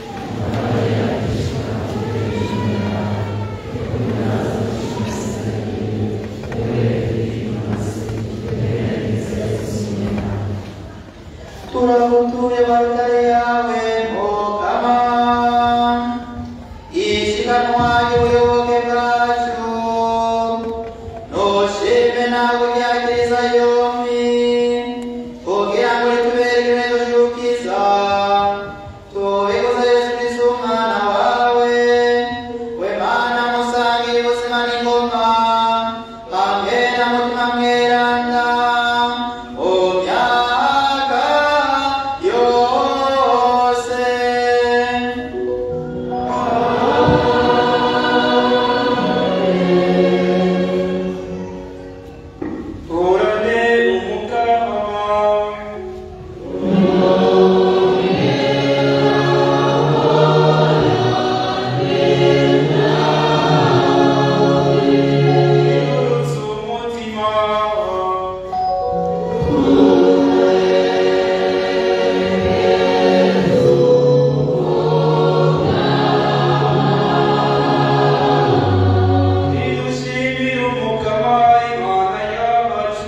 turagutuye barutare yawe mukama ishikanwa y'ubuyoboke bwacu nushime nawe ryakiriza yombi kugira ngo ritubere ibintu by'ukiza tubikuza yesu kristo umwana wawe we mana musangira ubuzima n'ingoma hamwe na mutima mweranda mu myaka yose Orane umukama Yurutse umutima Nidushimire umukama Imana yacu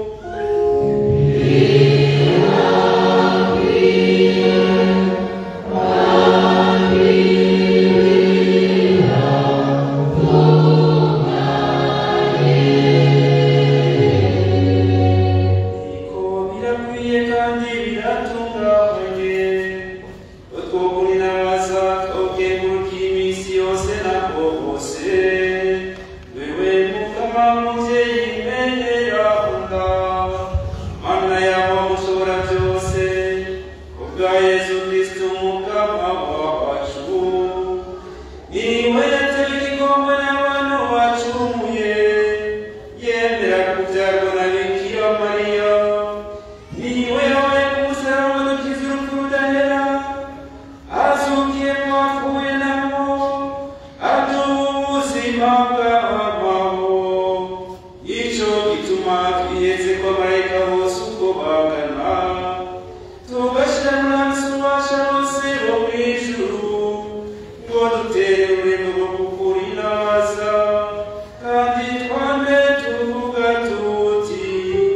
Iko birakwiye kandi biratunganye utwugurira abaza twebweguruka iminsi yose ntabwo bose wewe mukama muvyeyi mpenyerahunda mana yabo mushobora byose kubwa yesu kristo umukama wacu niwe yateye igikombe n'abantu bacumuye yemera kubyarwa na bikira mariya niwe yabaye ku musaraba dukiza urupfu rudahera azukiye mu bapfuye nabo aduha ubuzima bw'abamaho ico gituma twiheze ko amarayika bose uko bagana tugashira muri hansi ububasha bose bo mw'ijuru ngo dutere ururimi rwo kukurinaza kandi twambe tuvuga tuti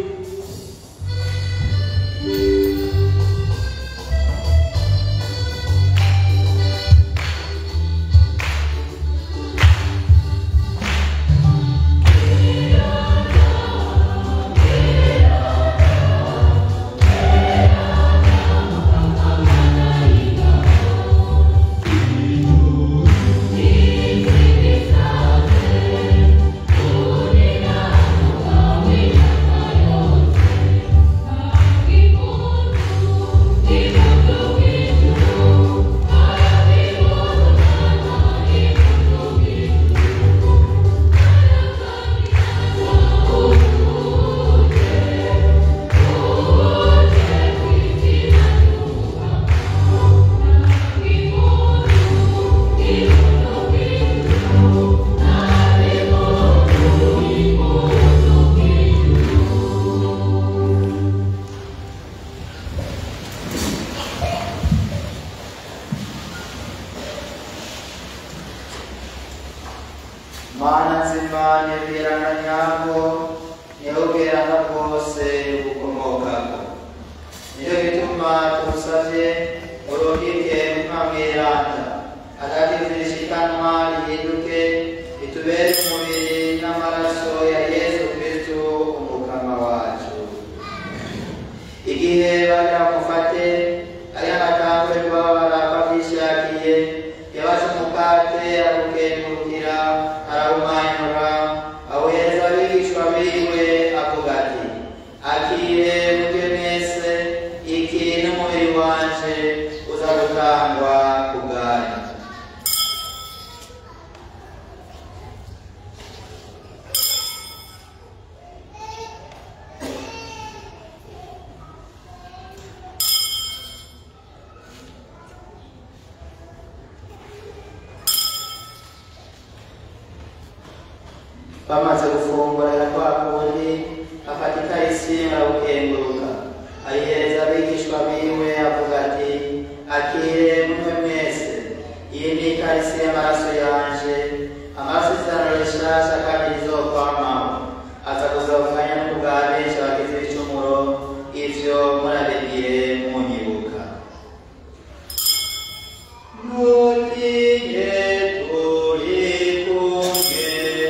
mana nzima nyabwirana nyabwo niho ubwirana bwose bukomokako nicyo gituma tugusabye urungike mutima mweranda hagati zishikanwa rihinduke ritubere umubiri n'amaraso ya yesu kristu umukama wacu igihe bagira mufate ari agatangurirwa barapa byishakiye yabaze umukate arukengurukira arawumanyura awuhereza abigishwa biwe avuga ati akire mujye mwese iki n'umubiri wanje uza gutangwa ku bwanyu bamaze gufungura ya kwa kundi afata ikarisi arabukenguruka ayihereza abigishwa biwe avuga ati akire mumwe mwese iyi ni ikarisi y'amaraso yanje amaraso y'isezerano rishasha kandi rizokwamaho aza kuzavuganya no kubwa benshi abagize ibicumuro ivyo murabibwire munyibuka ntutinye turi kumwe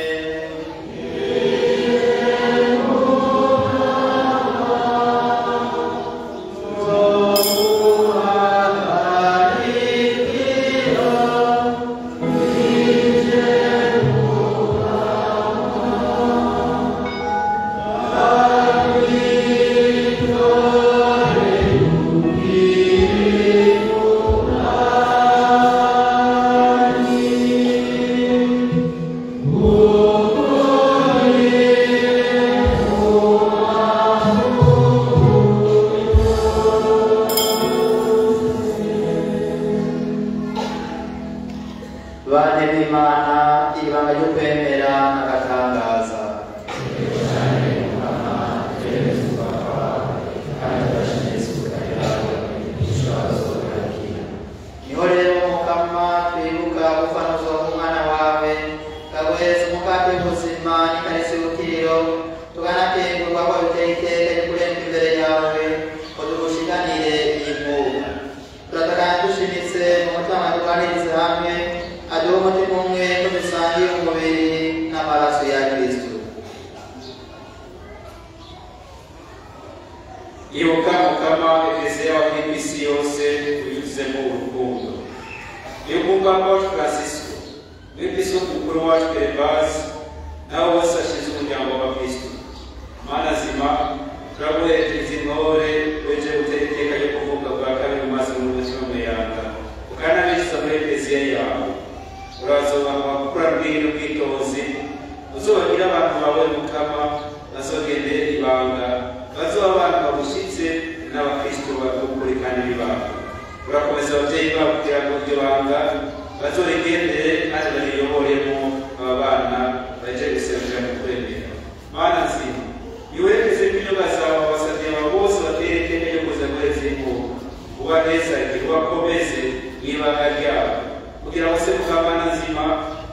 bane b'imana ibanga ryo kwemera n'agatangaza niho rero mukama twibuka gufanuza umwana wawe kaguhereza umukate w'ubuzima n'ikarisi y'ubukiriro tukanakengurwa ko biteye iteka rikurenga imbere yawe ngo tugushikanire iyi mwuga turatakana dushimitse mu mutima turwanirize hamwe aduhe umutima umwe ko dusangiye umubiri n'amaraso ya kristo ibuka mukama eklesiya yawe iri ku isi yose uyuzemo urukundo ibuka paul francisco n'episkopi mukuru wacu gervasi nabo bose bashinzwe umuryango w'abakristo mana zima turaguherekeza intore weje gutera iteka ryo kuvuka bwa kabiri maze mu mutima muyanga ukanabishiza muri eklesiya yawe urazobaha gukura bw'iyi n'ubwitonzi uzobagira abantu bawe mukama bazogendere ibanga bazoba abantu bagushyitse n'abakristo bakukuri kandi bibanga urakomeza ababyeyi babo kugira ngo iryo banga bazorigendere kandi bariyoboremo aba bana baje guserukira mu kwemera mana nzima iwerekeze kw'inyoga zawe abasabye aba bose bateye iteka ryo kuza guheza imbuga ubanezage ubakomeze mu ibanga ryabo kugira ngo se mukamana nzima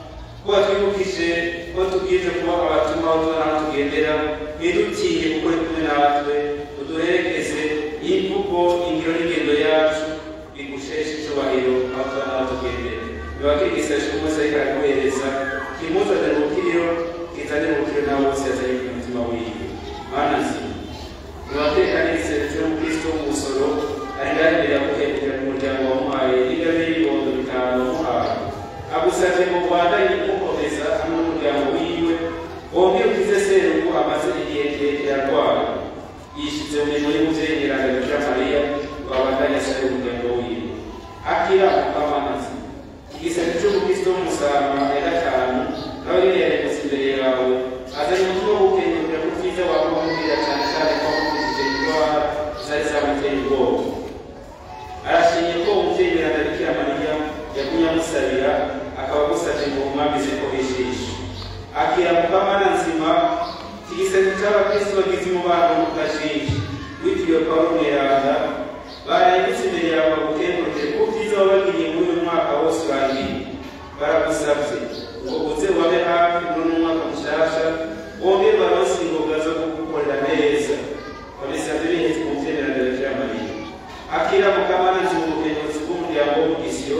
ko watwibukije ko tubwije kuba abatuma aho tubona aho tugendera ntidutinye kuko uri kumwe natwe uduherekeze imvugo ingiro n'ingendo yacu bigusheshe icyubahiro aho tubona aho tugendera nibakigisashe umunsi ariko araguhereza kimuzanire ubukiriro kizanire ubukiriro nawe bose yazanye ku mutima wiwe mana nzima nibatekanirize ndetse n'umukristo w'umusoro ari ngaho imbere yaguhembukira mu muryango wamuhaye n'ingabire y'ibibondo bitanu wamuhaye agusabye ngo ubandanye kumukomeza hamwe n'umuryango wiwe wongere ukize serugu amaze igihe kirekire arwara yishyize mu mirimo y'umubyeyi nyiranga bikira mariya ngo abandanye asare umuryango wiwe akira mukamanazi igisebe cy'umukristo w'umusaraba ya gatanu nawe rero yaremutse imbere yawe azanye umutima wo gukengurira ku byiza waba umubwira cyane cyane ko wamukijije indwara zari zamuteye ubwoba arashimye ko umubyeyi nyiranga bikira mariya yagumye amusabira akaba agusabye ngo umwamize ko wishishe akira mukamana nzima igisebe cy'abakristo bagize umubano mukajiji witiriwe pawulo mweranda barayibutse imbere yawe bagukengurukire ku byiza wabagiriye muri uyu mwaka wose urangiye baragusabye ngo uze ubabe hafi muri uno mwaka mushasha wongere baronse ingoga zo kugukorera neza babisabye bihetse ku mubyemerano bikira mariya akira mukamana nzima ubukenguzi bw'umuryango w'umugisiyo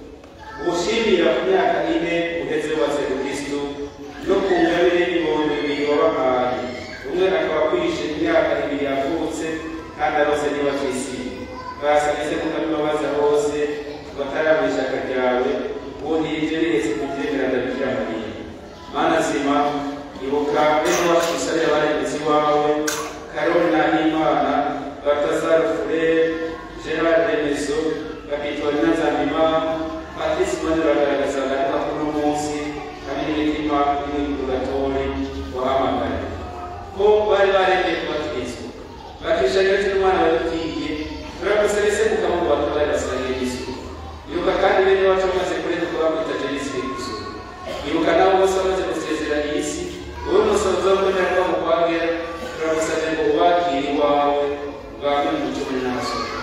ushimira ku myaka ine uheze wubatse kristo no ku ngabire y'ibihumbi bibiri wabahaye umwe akaba akwishe imyaka ibiri yavutse kandi arose niba kwisi basabise mukabibabaza bose batarama ishyaka ryawe ubundi ibyo bihetse ku byemerano bikira mariya mana zima ibuka bene wacu usabira abaremezi wawe karoli nahimana batazaro furere gerard remezo kapitorina nzabimana patrice mani baragaragaza agaruka kuri uno munsi hamwe n'imitima y'imwiburugatori wahamagaye ko bari baremeye kuba kristo bakishanya n'umwana wadutiye turagusabise mukama ngo batware basangiye isuku ibuka kandi bene wacu bamaze kurenga ko bamwita jenisi kristo ibuka nabo bose bamaze gusezera iyi si wowe musozo wo kwemera ko mukwagera turagusabye bwame mu muco muri n'abasohoka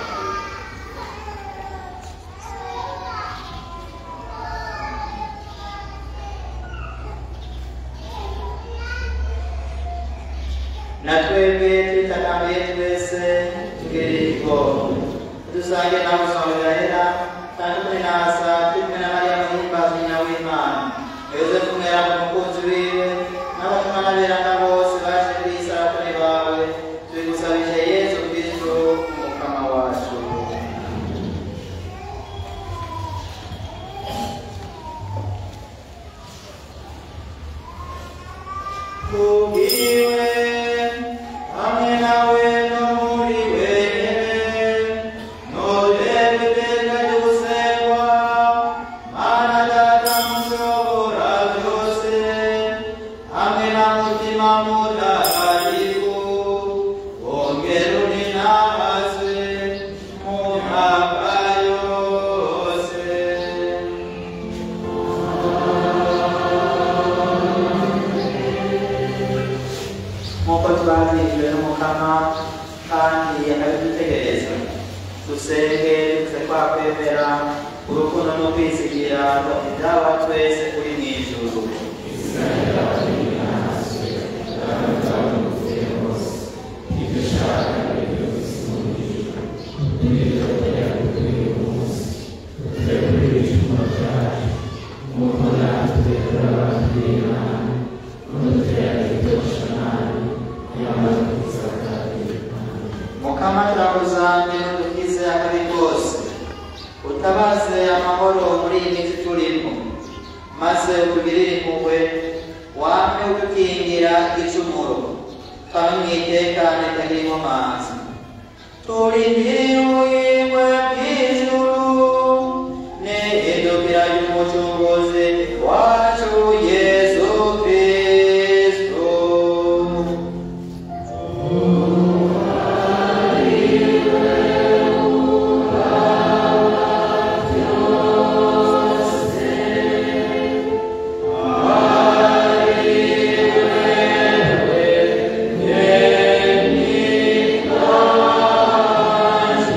na twebwe twitakambiye twese tugiriko dusange nawe usangirahera kandi turi nasa turi kumwe na mariya muhimbaza nyina w'imana yosefu mweranda umukunzi wiwe n'abatumwa n'aberanda bose baje kuri iyi saratani bawe tubigusabije yesu kristo umukama wacu kubwiwe hamwe nawe no muri wenyine nturebe iteka ry'ubusengwa mana data mushobora byose hamwe na mutima mutagatifu wongera uninahazwe mu myaka yose nk'uko twabwirijwe n'umukama kandi akabidutegereza dusenge duze twakwemera urukundo no kwizigira ibyaba twese kuri mu ijuru mukama turakuzamye dukize akabi kose utabaze amahoro muri iyi minsi turimo maze utugirire impuhwe wame udukingira igicumuro twabe mu itekane tagira inkomanzi turindiriwe bw'ijuru n'ihindukira ry'umucunguzi wacu yesu kristo Amen.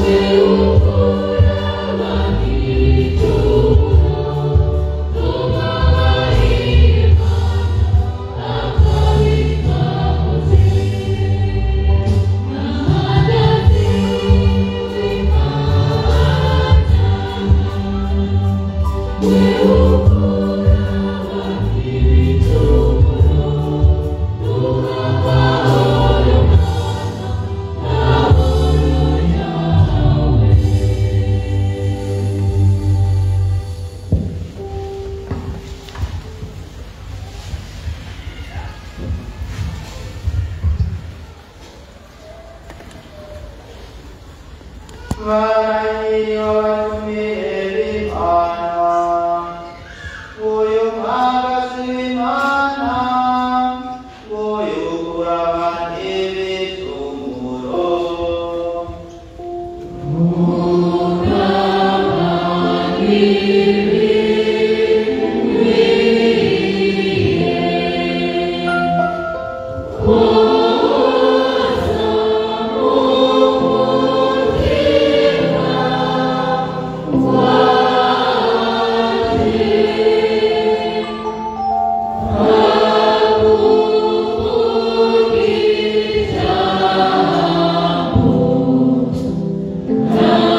Amen.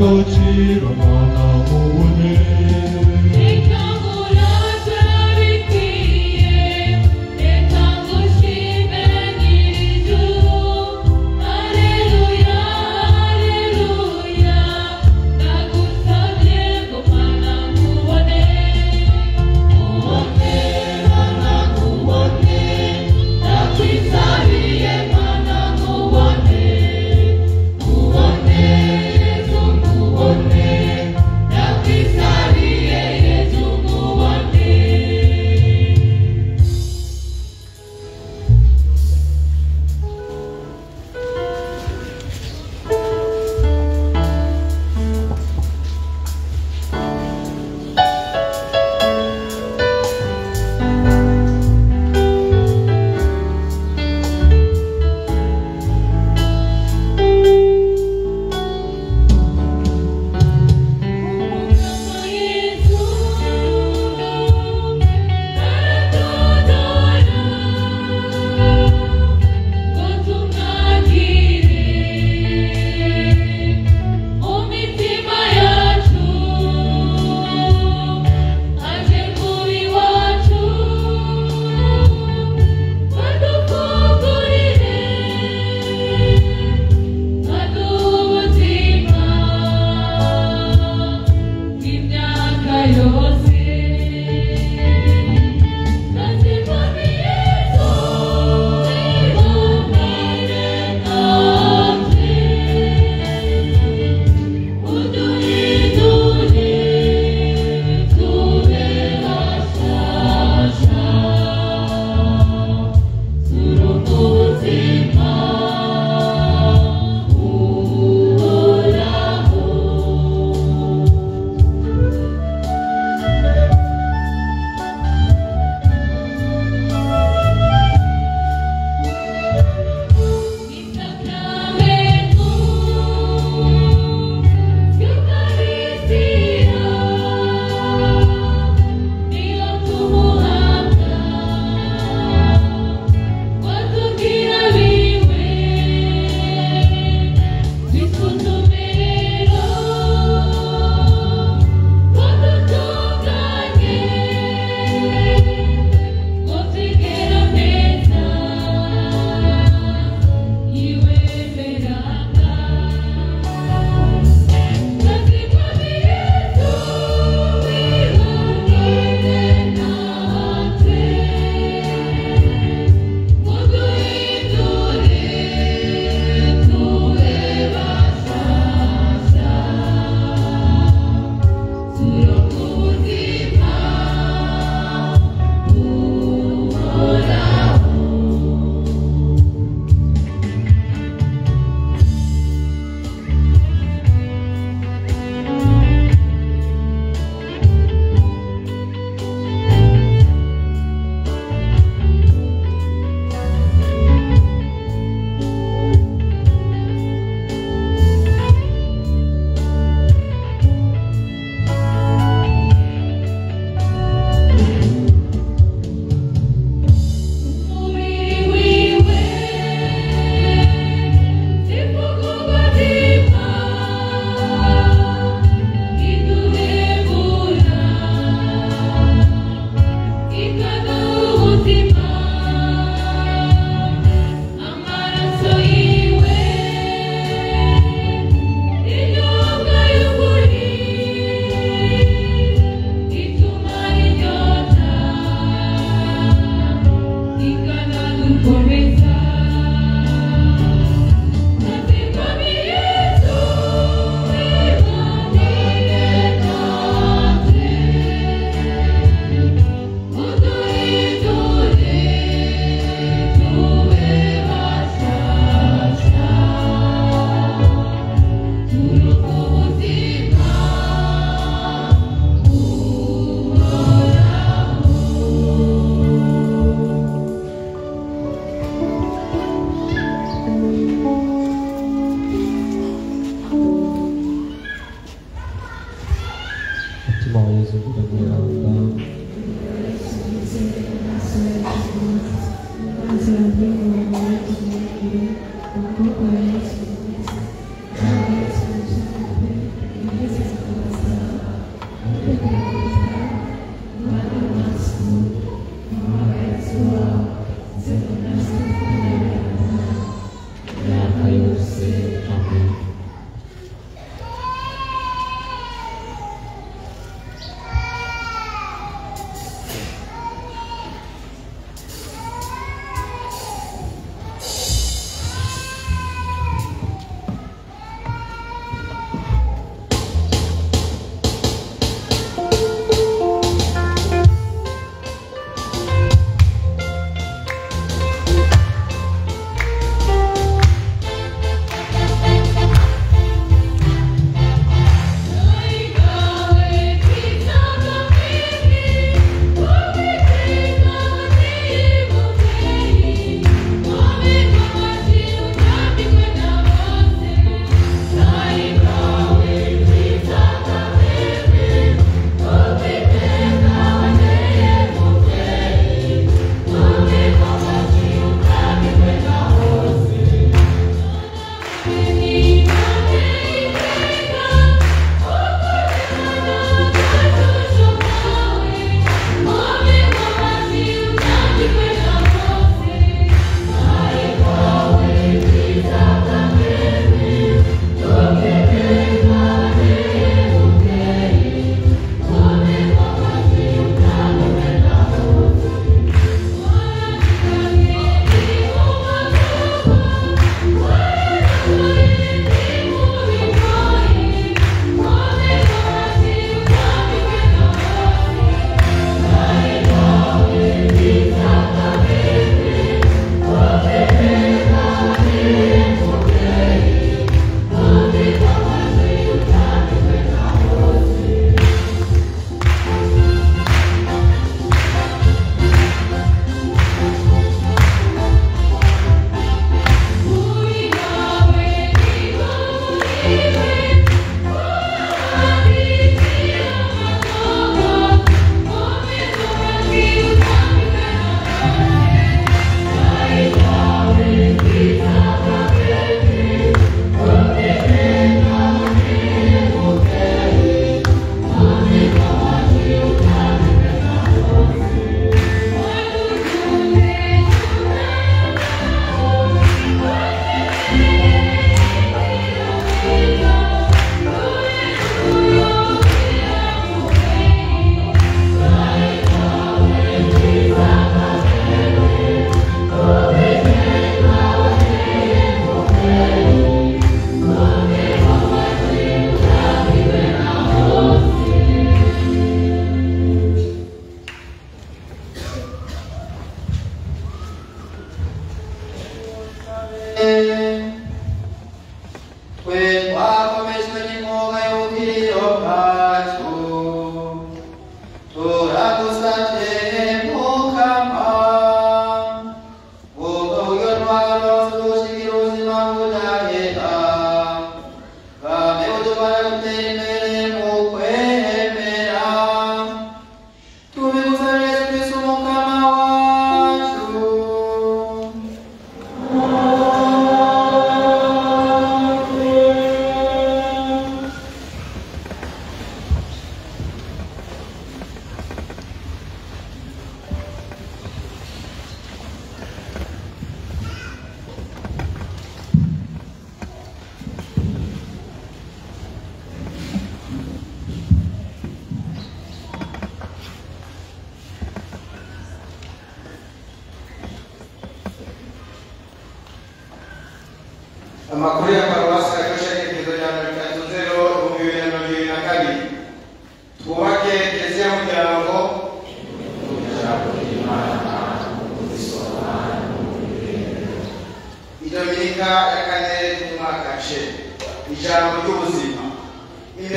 agaciro mwana mubone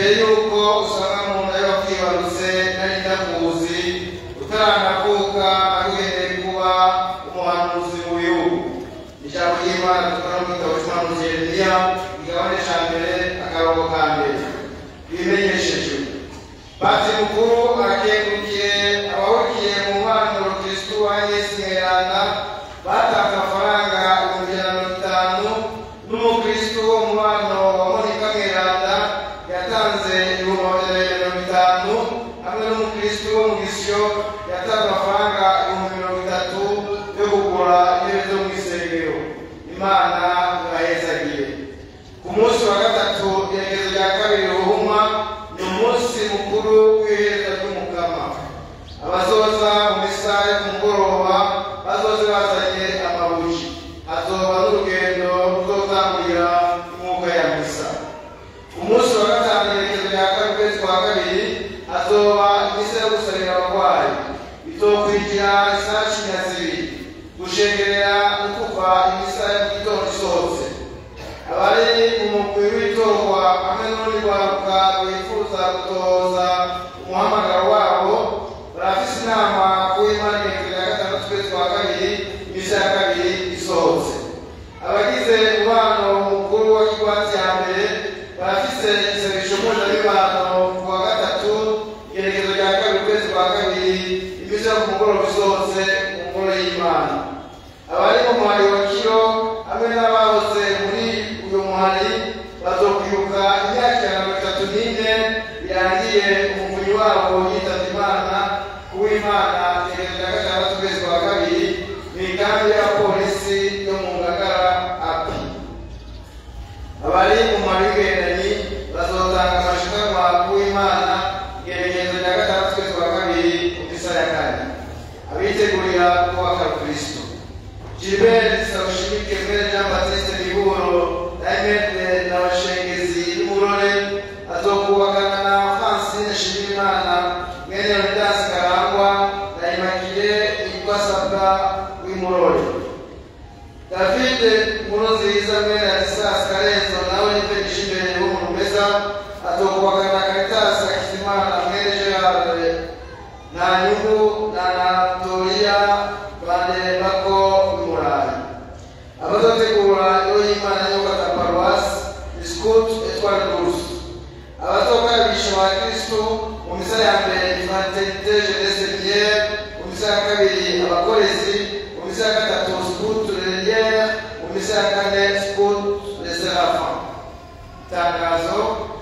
imbere y'uko usanga mu nda y'uwakwibarutse nari ndakuzi utaranavuka arugendeye kuba umuhanuzi mu bihugu ijambo ry'imana dukora mu gitabo cy'umuhanuzi yeremiya igabane cya mbere akarongo ka mbere bimenyeshejwe bati mukuru arakengukiye abahurikiye mu mpanuro kristu wa yesu mweranda batanze amafaranga ibihumbi ijana na mirongo itanu n'umukristu wo mu bano wa monika mweranda yatanze ibihumbi magana abiri na mirongo itanu hamwe n'umukristu wo mu gisyo yatanze amafaranga ibihumbi mirongo itatu yo kugura intebe zo mu isengero imana irahezagiye ku munsi wa gatatu iherezo rya kabiri ruhuma ni umunsi mukuru w'iherezo ry'umukama abazoza mu misa yo ku mugoroba bazoze bazanye amabuji hazoba n'urugendo ruzotangurira imwuga ya misa ku munsi wa gatanu iherezo rya kabiri ukwezi kwa kabiri hazoba imisa yo gusabira abarwayi izokurikira isaha cumi na zibiri gushengerera no kuva imisa ya mu gitondo isohotse abari umugwi w'itorwa hamwe n'urundi rwaruka rwifuza gutoza umuhamagaro wabo barafise inama ku w'imana igihumbi rya gatandatu ukwezi kwa kabiri imisa ya kabiri isohotse abagize umubano mukuru wa kigwati ya mbere barafise igisabisho mpuzabibano ku wa gatatu igerekezo rya kabiri ukwezi kwa kabiri imisa yo ku mugoroba isohotse mu ngoro y'imana abari mu muhari wa kiro hamwe n'abahoze muri uyu muhari bazokwibuka imyaka ijana na mirongo itatu n'ine birangiye umuvunyi wabo yitabye imana uw'imana iherezo rya gatandatu ukwezi kwa kabiri mu ikambi ya polisi yo mu ngagara api abari mu muhari w'igendanyi bazotanga amashikanwa uw'imana igerekezo rya gatandatu ukwezi kwa kabiri mu misa ya kane abitegurira kubaka kristo Gilbert Saushimike Mbere Jean Baptiste Miburo Diamond na bashengezi y'umurore azokubakana na Francine Shimimana mwene Leonidas Karangwa na Immaculée Ikwasabwa w'imurore David Nkurunziza mwene Ladislas Karenzo nawe nipegisha imbere y'umuntu meza azokubakana na Caritas Hakizimana mwene Gerard nta nyungu na Anatolia banderembako w'umurayi abazotegura iyo y'imana y'ubwata paruwasi biscuit etware course abazokarabisha ba kristu mu misa ya mbere fraternité jeunesse bière mu misa ya kabiri abakorezi mu misa ya gatatu scout relière mu misa ya kane scout de serafin itangazo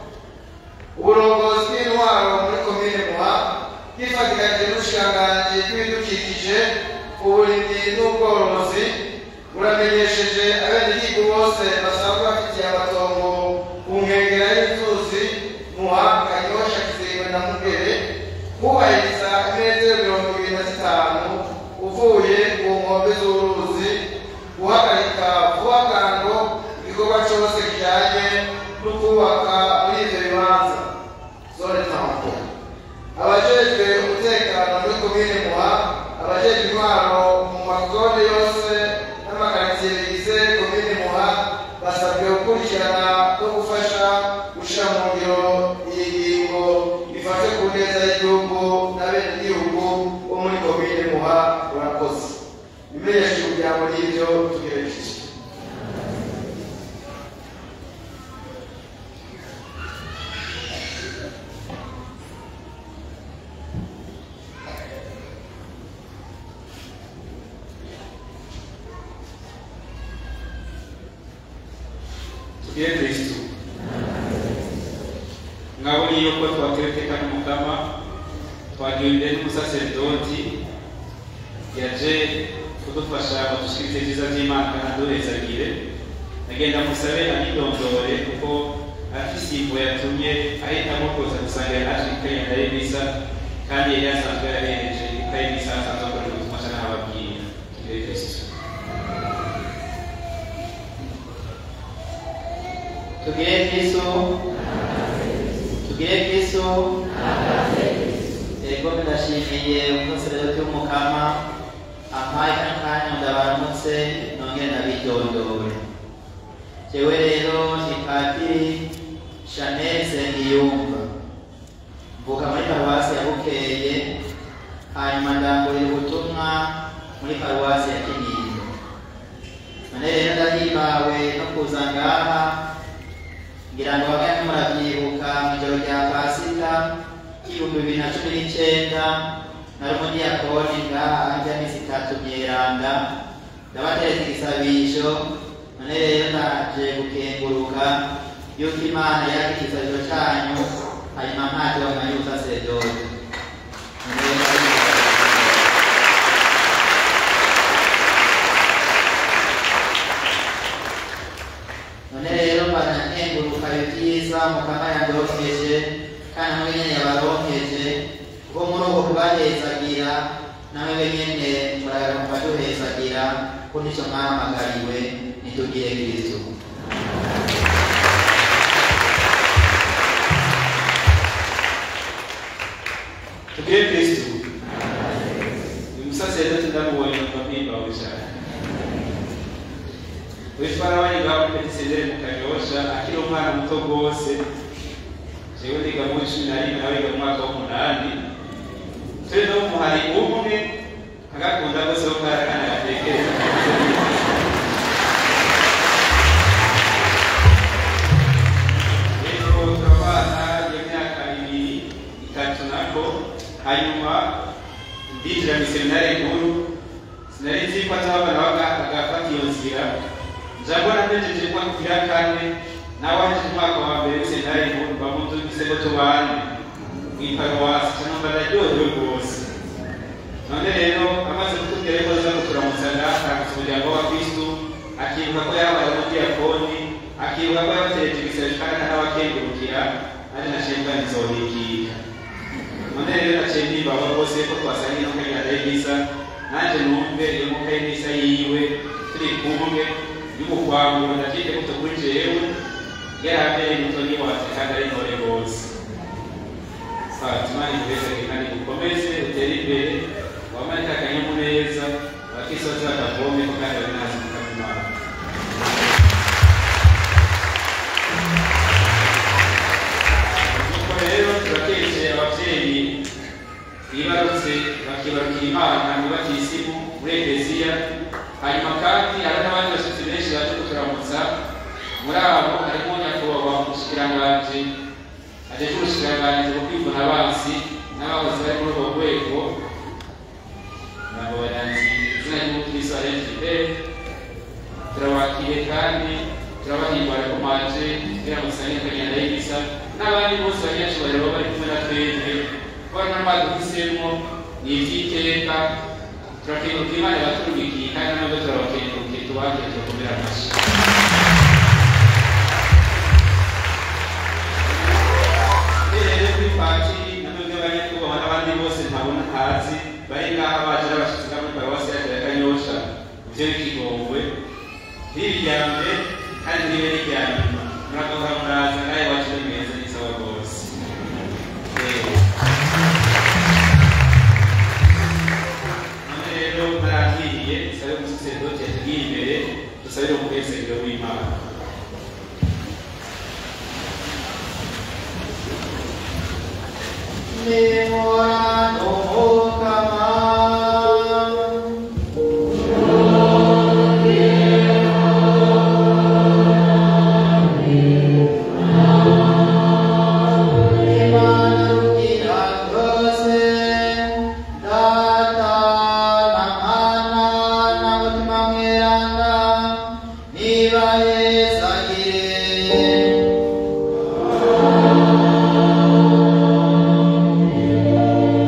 uburongozi bw'intwaro muri komine muha bwifatikanije n'ubushikiranganji bw'ibidukikije uburimyi n'ubworozi buramenyesheje abenegihugu bose basanzwe bafitiye amatongo ku nkengera y'inzuzi muha kanyosha kiziwe na mugere kubahiriza imetero mirongo ibiri na zitanu uvuye ku nkombe z'uruzi guhagarika vuba bwangu igikorwa cyose kijyanye no kubaka muri ibyo bibanza zone tampo abajejwe umutekano muri komine muha abajejwe intwaro mu mazone yose n'amakaritsiye bigize komine muha basabwe gukurikirana no gufasha gushyira mu ngiro iyi ngingo ifashe ku neza y'igihugu n'abenegihugu bo muri komine muha urakoze ibimenyesha umuryango n'ibyo tugerekeje tugire kristu mwabonye yuko twaterekeka n'umukama twagiwe imbere n'umusaseredoti yaje kudufasha kudushikiriza ibyiza by'imana kandi aduhezagire agenda musabe anidondore kuko afise imvo yatumye ahitamo kuza gusangira naje ikaye ndayibisa kandi yari asanzwe yarahereje ikaye n'isa asanzwe akorera ubutumwa cyane ababwira tugire kristu tugire kristo tugire kristo yego ndashimiye umusaseredoti w'umukama ampaye kano kanya ndabaramutse nongere ndabidondore jewe rero ni padiri chanel nsengiyumva bukeye hanyuma ndangurira ubutumwa muri paruwasi ya kinindo none rero ndahimbawe no kuza ngaha ngira ngo bamwe murabyibuka mu ijoro rya pasika y'ibihumbi bibiri na cumi n'icyenda nari umudiyakoni ngaha ajya minsi itatu myeranda ndabateretse igisabisho none rero ndaje gukenguruka yuko imana yaka igisabisho cyanyu hanyuma ntacyo bamenya ubusaseredoti None rero ndabibona. none rero mbanakenguruka ibyiza mukama yandokeje kandi namwe nyene yabaronkeje kuko muri uko kubahezagira namwe nyene muragara mukaduhezagira ko nico mwahamagariwe nitugire kristo tugire kristu uyu musaseredoti ndamubonye kuva mpimbawe cyane witwara abanyigaho muri petisendere mu kanyosha akiri umwana muto rwose jewe niga mu cumi na rimwe nawe yiga mu mwaka w'umunani turi no mu muhari umwe agakunda rwose ko kari akana gatekereza rero turabana y'imyaka ibiri itatu nako hanyuma ndinjira mu seminari nkuru sinari nzi ko azabana bagafata iyo nzira njabona mpejeje umwaka ugira kane nawe ahejeje umwaka wa mbere w'iseminari nkuru bamudugize ko tubane mw'iparuwasi cyangwa ndaryohewe rwose none rero amaze kutubwira ko aza kuturamutsa ngaha umuryango wa kristu akibuka ko yabaye umudiyakoni akibuka ko yabatereje igisebe kandi n'abakengurukira ari na shemba nzohikika none rero naciye ndimbaho rwose ko twasangiye no kagenda y'ibisa nanjye numve iyo muka y'ibisa yiwe turi kumwe y'umukwanguro ndakike muto kuri jewe yarambere mutoni wacu kandi ari ntore rwose fatima imbere kandi gukomeze utere imbere wamarika akanyamuneza wakisoza akavome ko kandi ari nazi mukamimana nuko rero turakeje ababyeyi bibarutse bakibarukira imana mu batisimu muri ekeziya hanyuma kandi hari n'abandi bashyitsi benshi baje kuturamutsa muri abo harimo nyakubahwa umushikiranganji ajeje ubushikiranganji bwo kwivuna abansi n'abakozi bari muri urwo rwego nabo baranzi izina ry'umukristo arengide turabakiriye kandi turabahimbara ko mwaje kugira ngo musange kagenda y'ibisa n'abandi bose banyacyubahiro baba bari kumwe na twebwe kubona mwaduhisemo ni iby'iteka turakenguruka imana yabaturubikiye kandi nabwo turabakengurukiye tubakire tubakomere amashyi rero kuri patiri na mwebwe banyakubahwa n'abandi bose ntabona ntazi bari ngaha baje n'abashyitsi nka muri paruwasi yacu ya kanyosha ibyo bikigongwe ntibiryamye kandi ntibe riryanyuma muragahora muraza nawe iwacu ni meza ni sawa rwose none rero muragiye dusabe umusaseredoti yatugiye imbere dusabire umuhesegero w'imana Memorando Mukama. Imana rugira rwose, Data na Mwana na Mutima Mweranda, nibahezagire.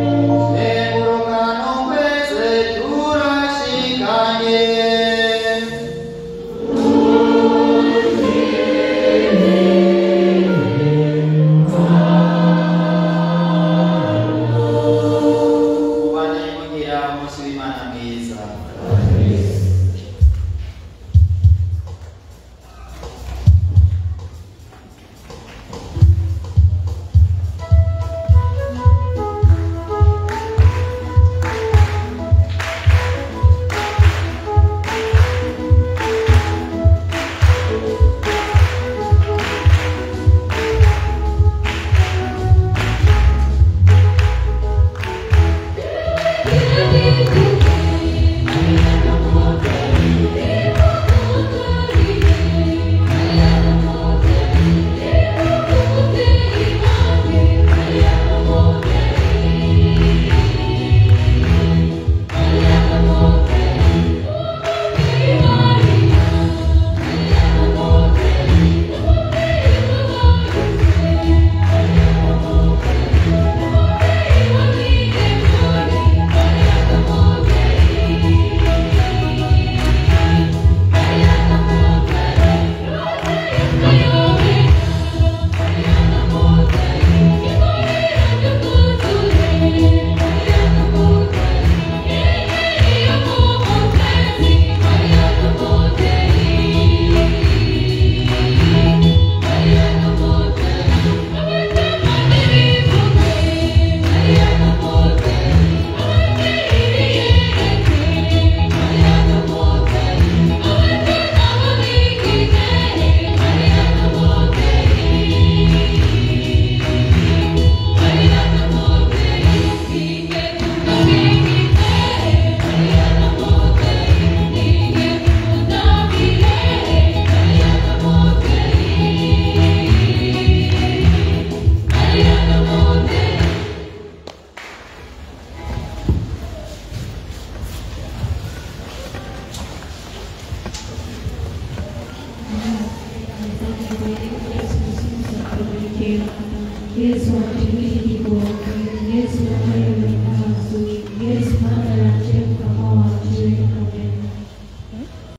Yesu atubariki kwa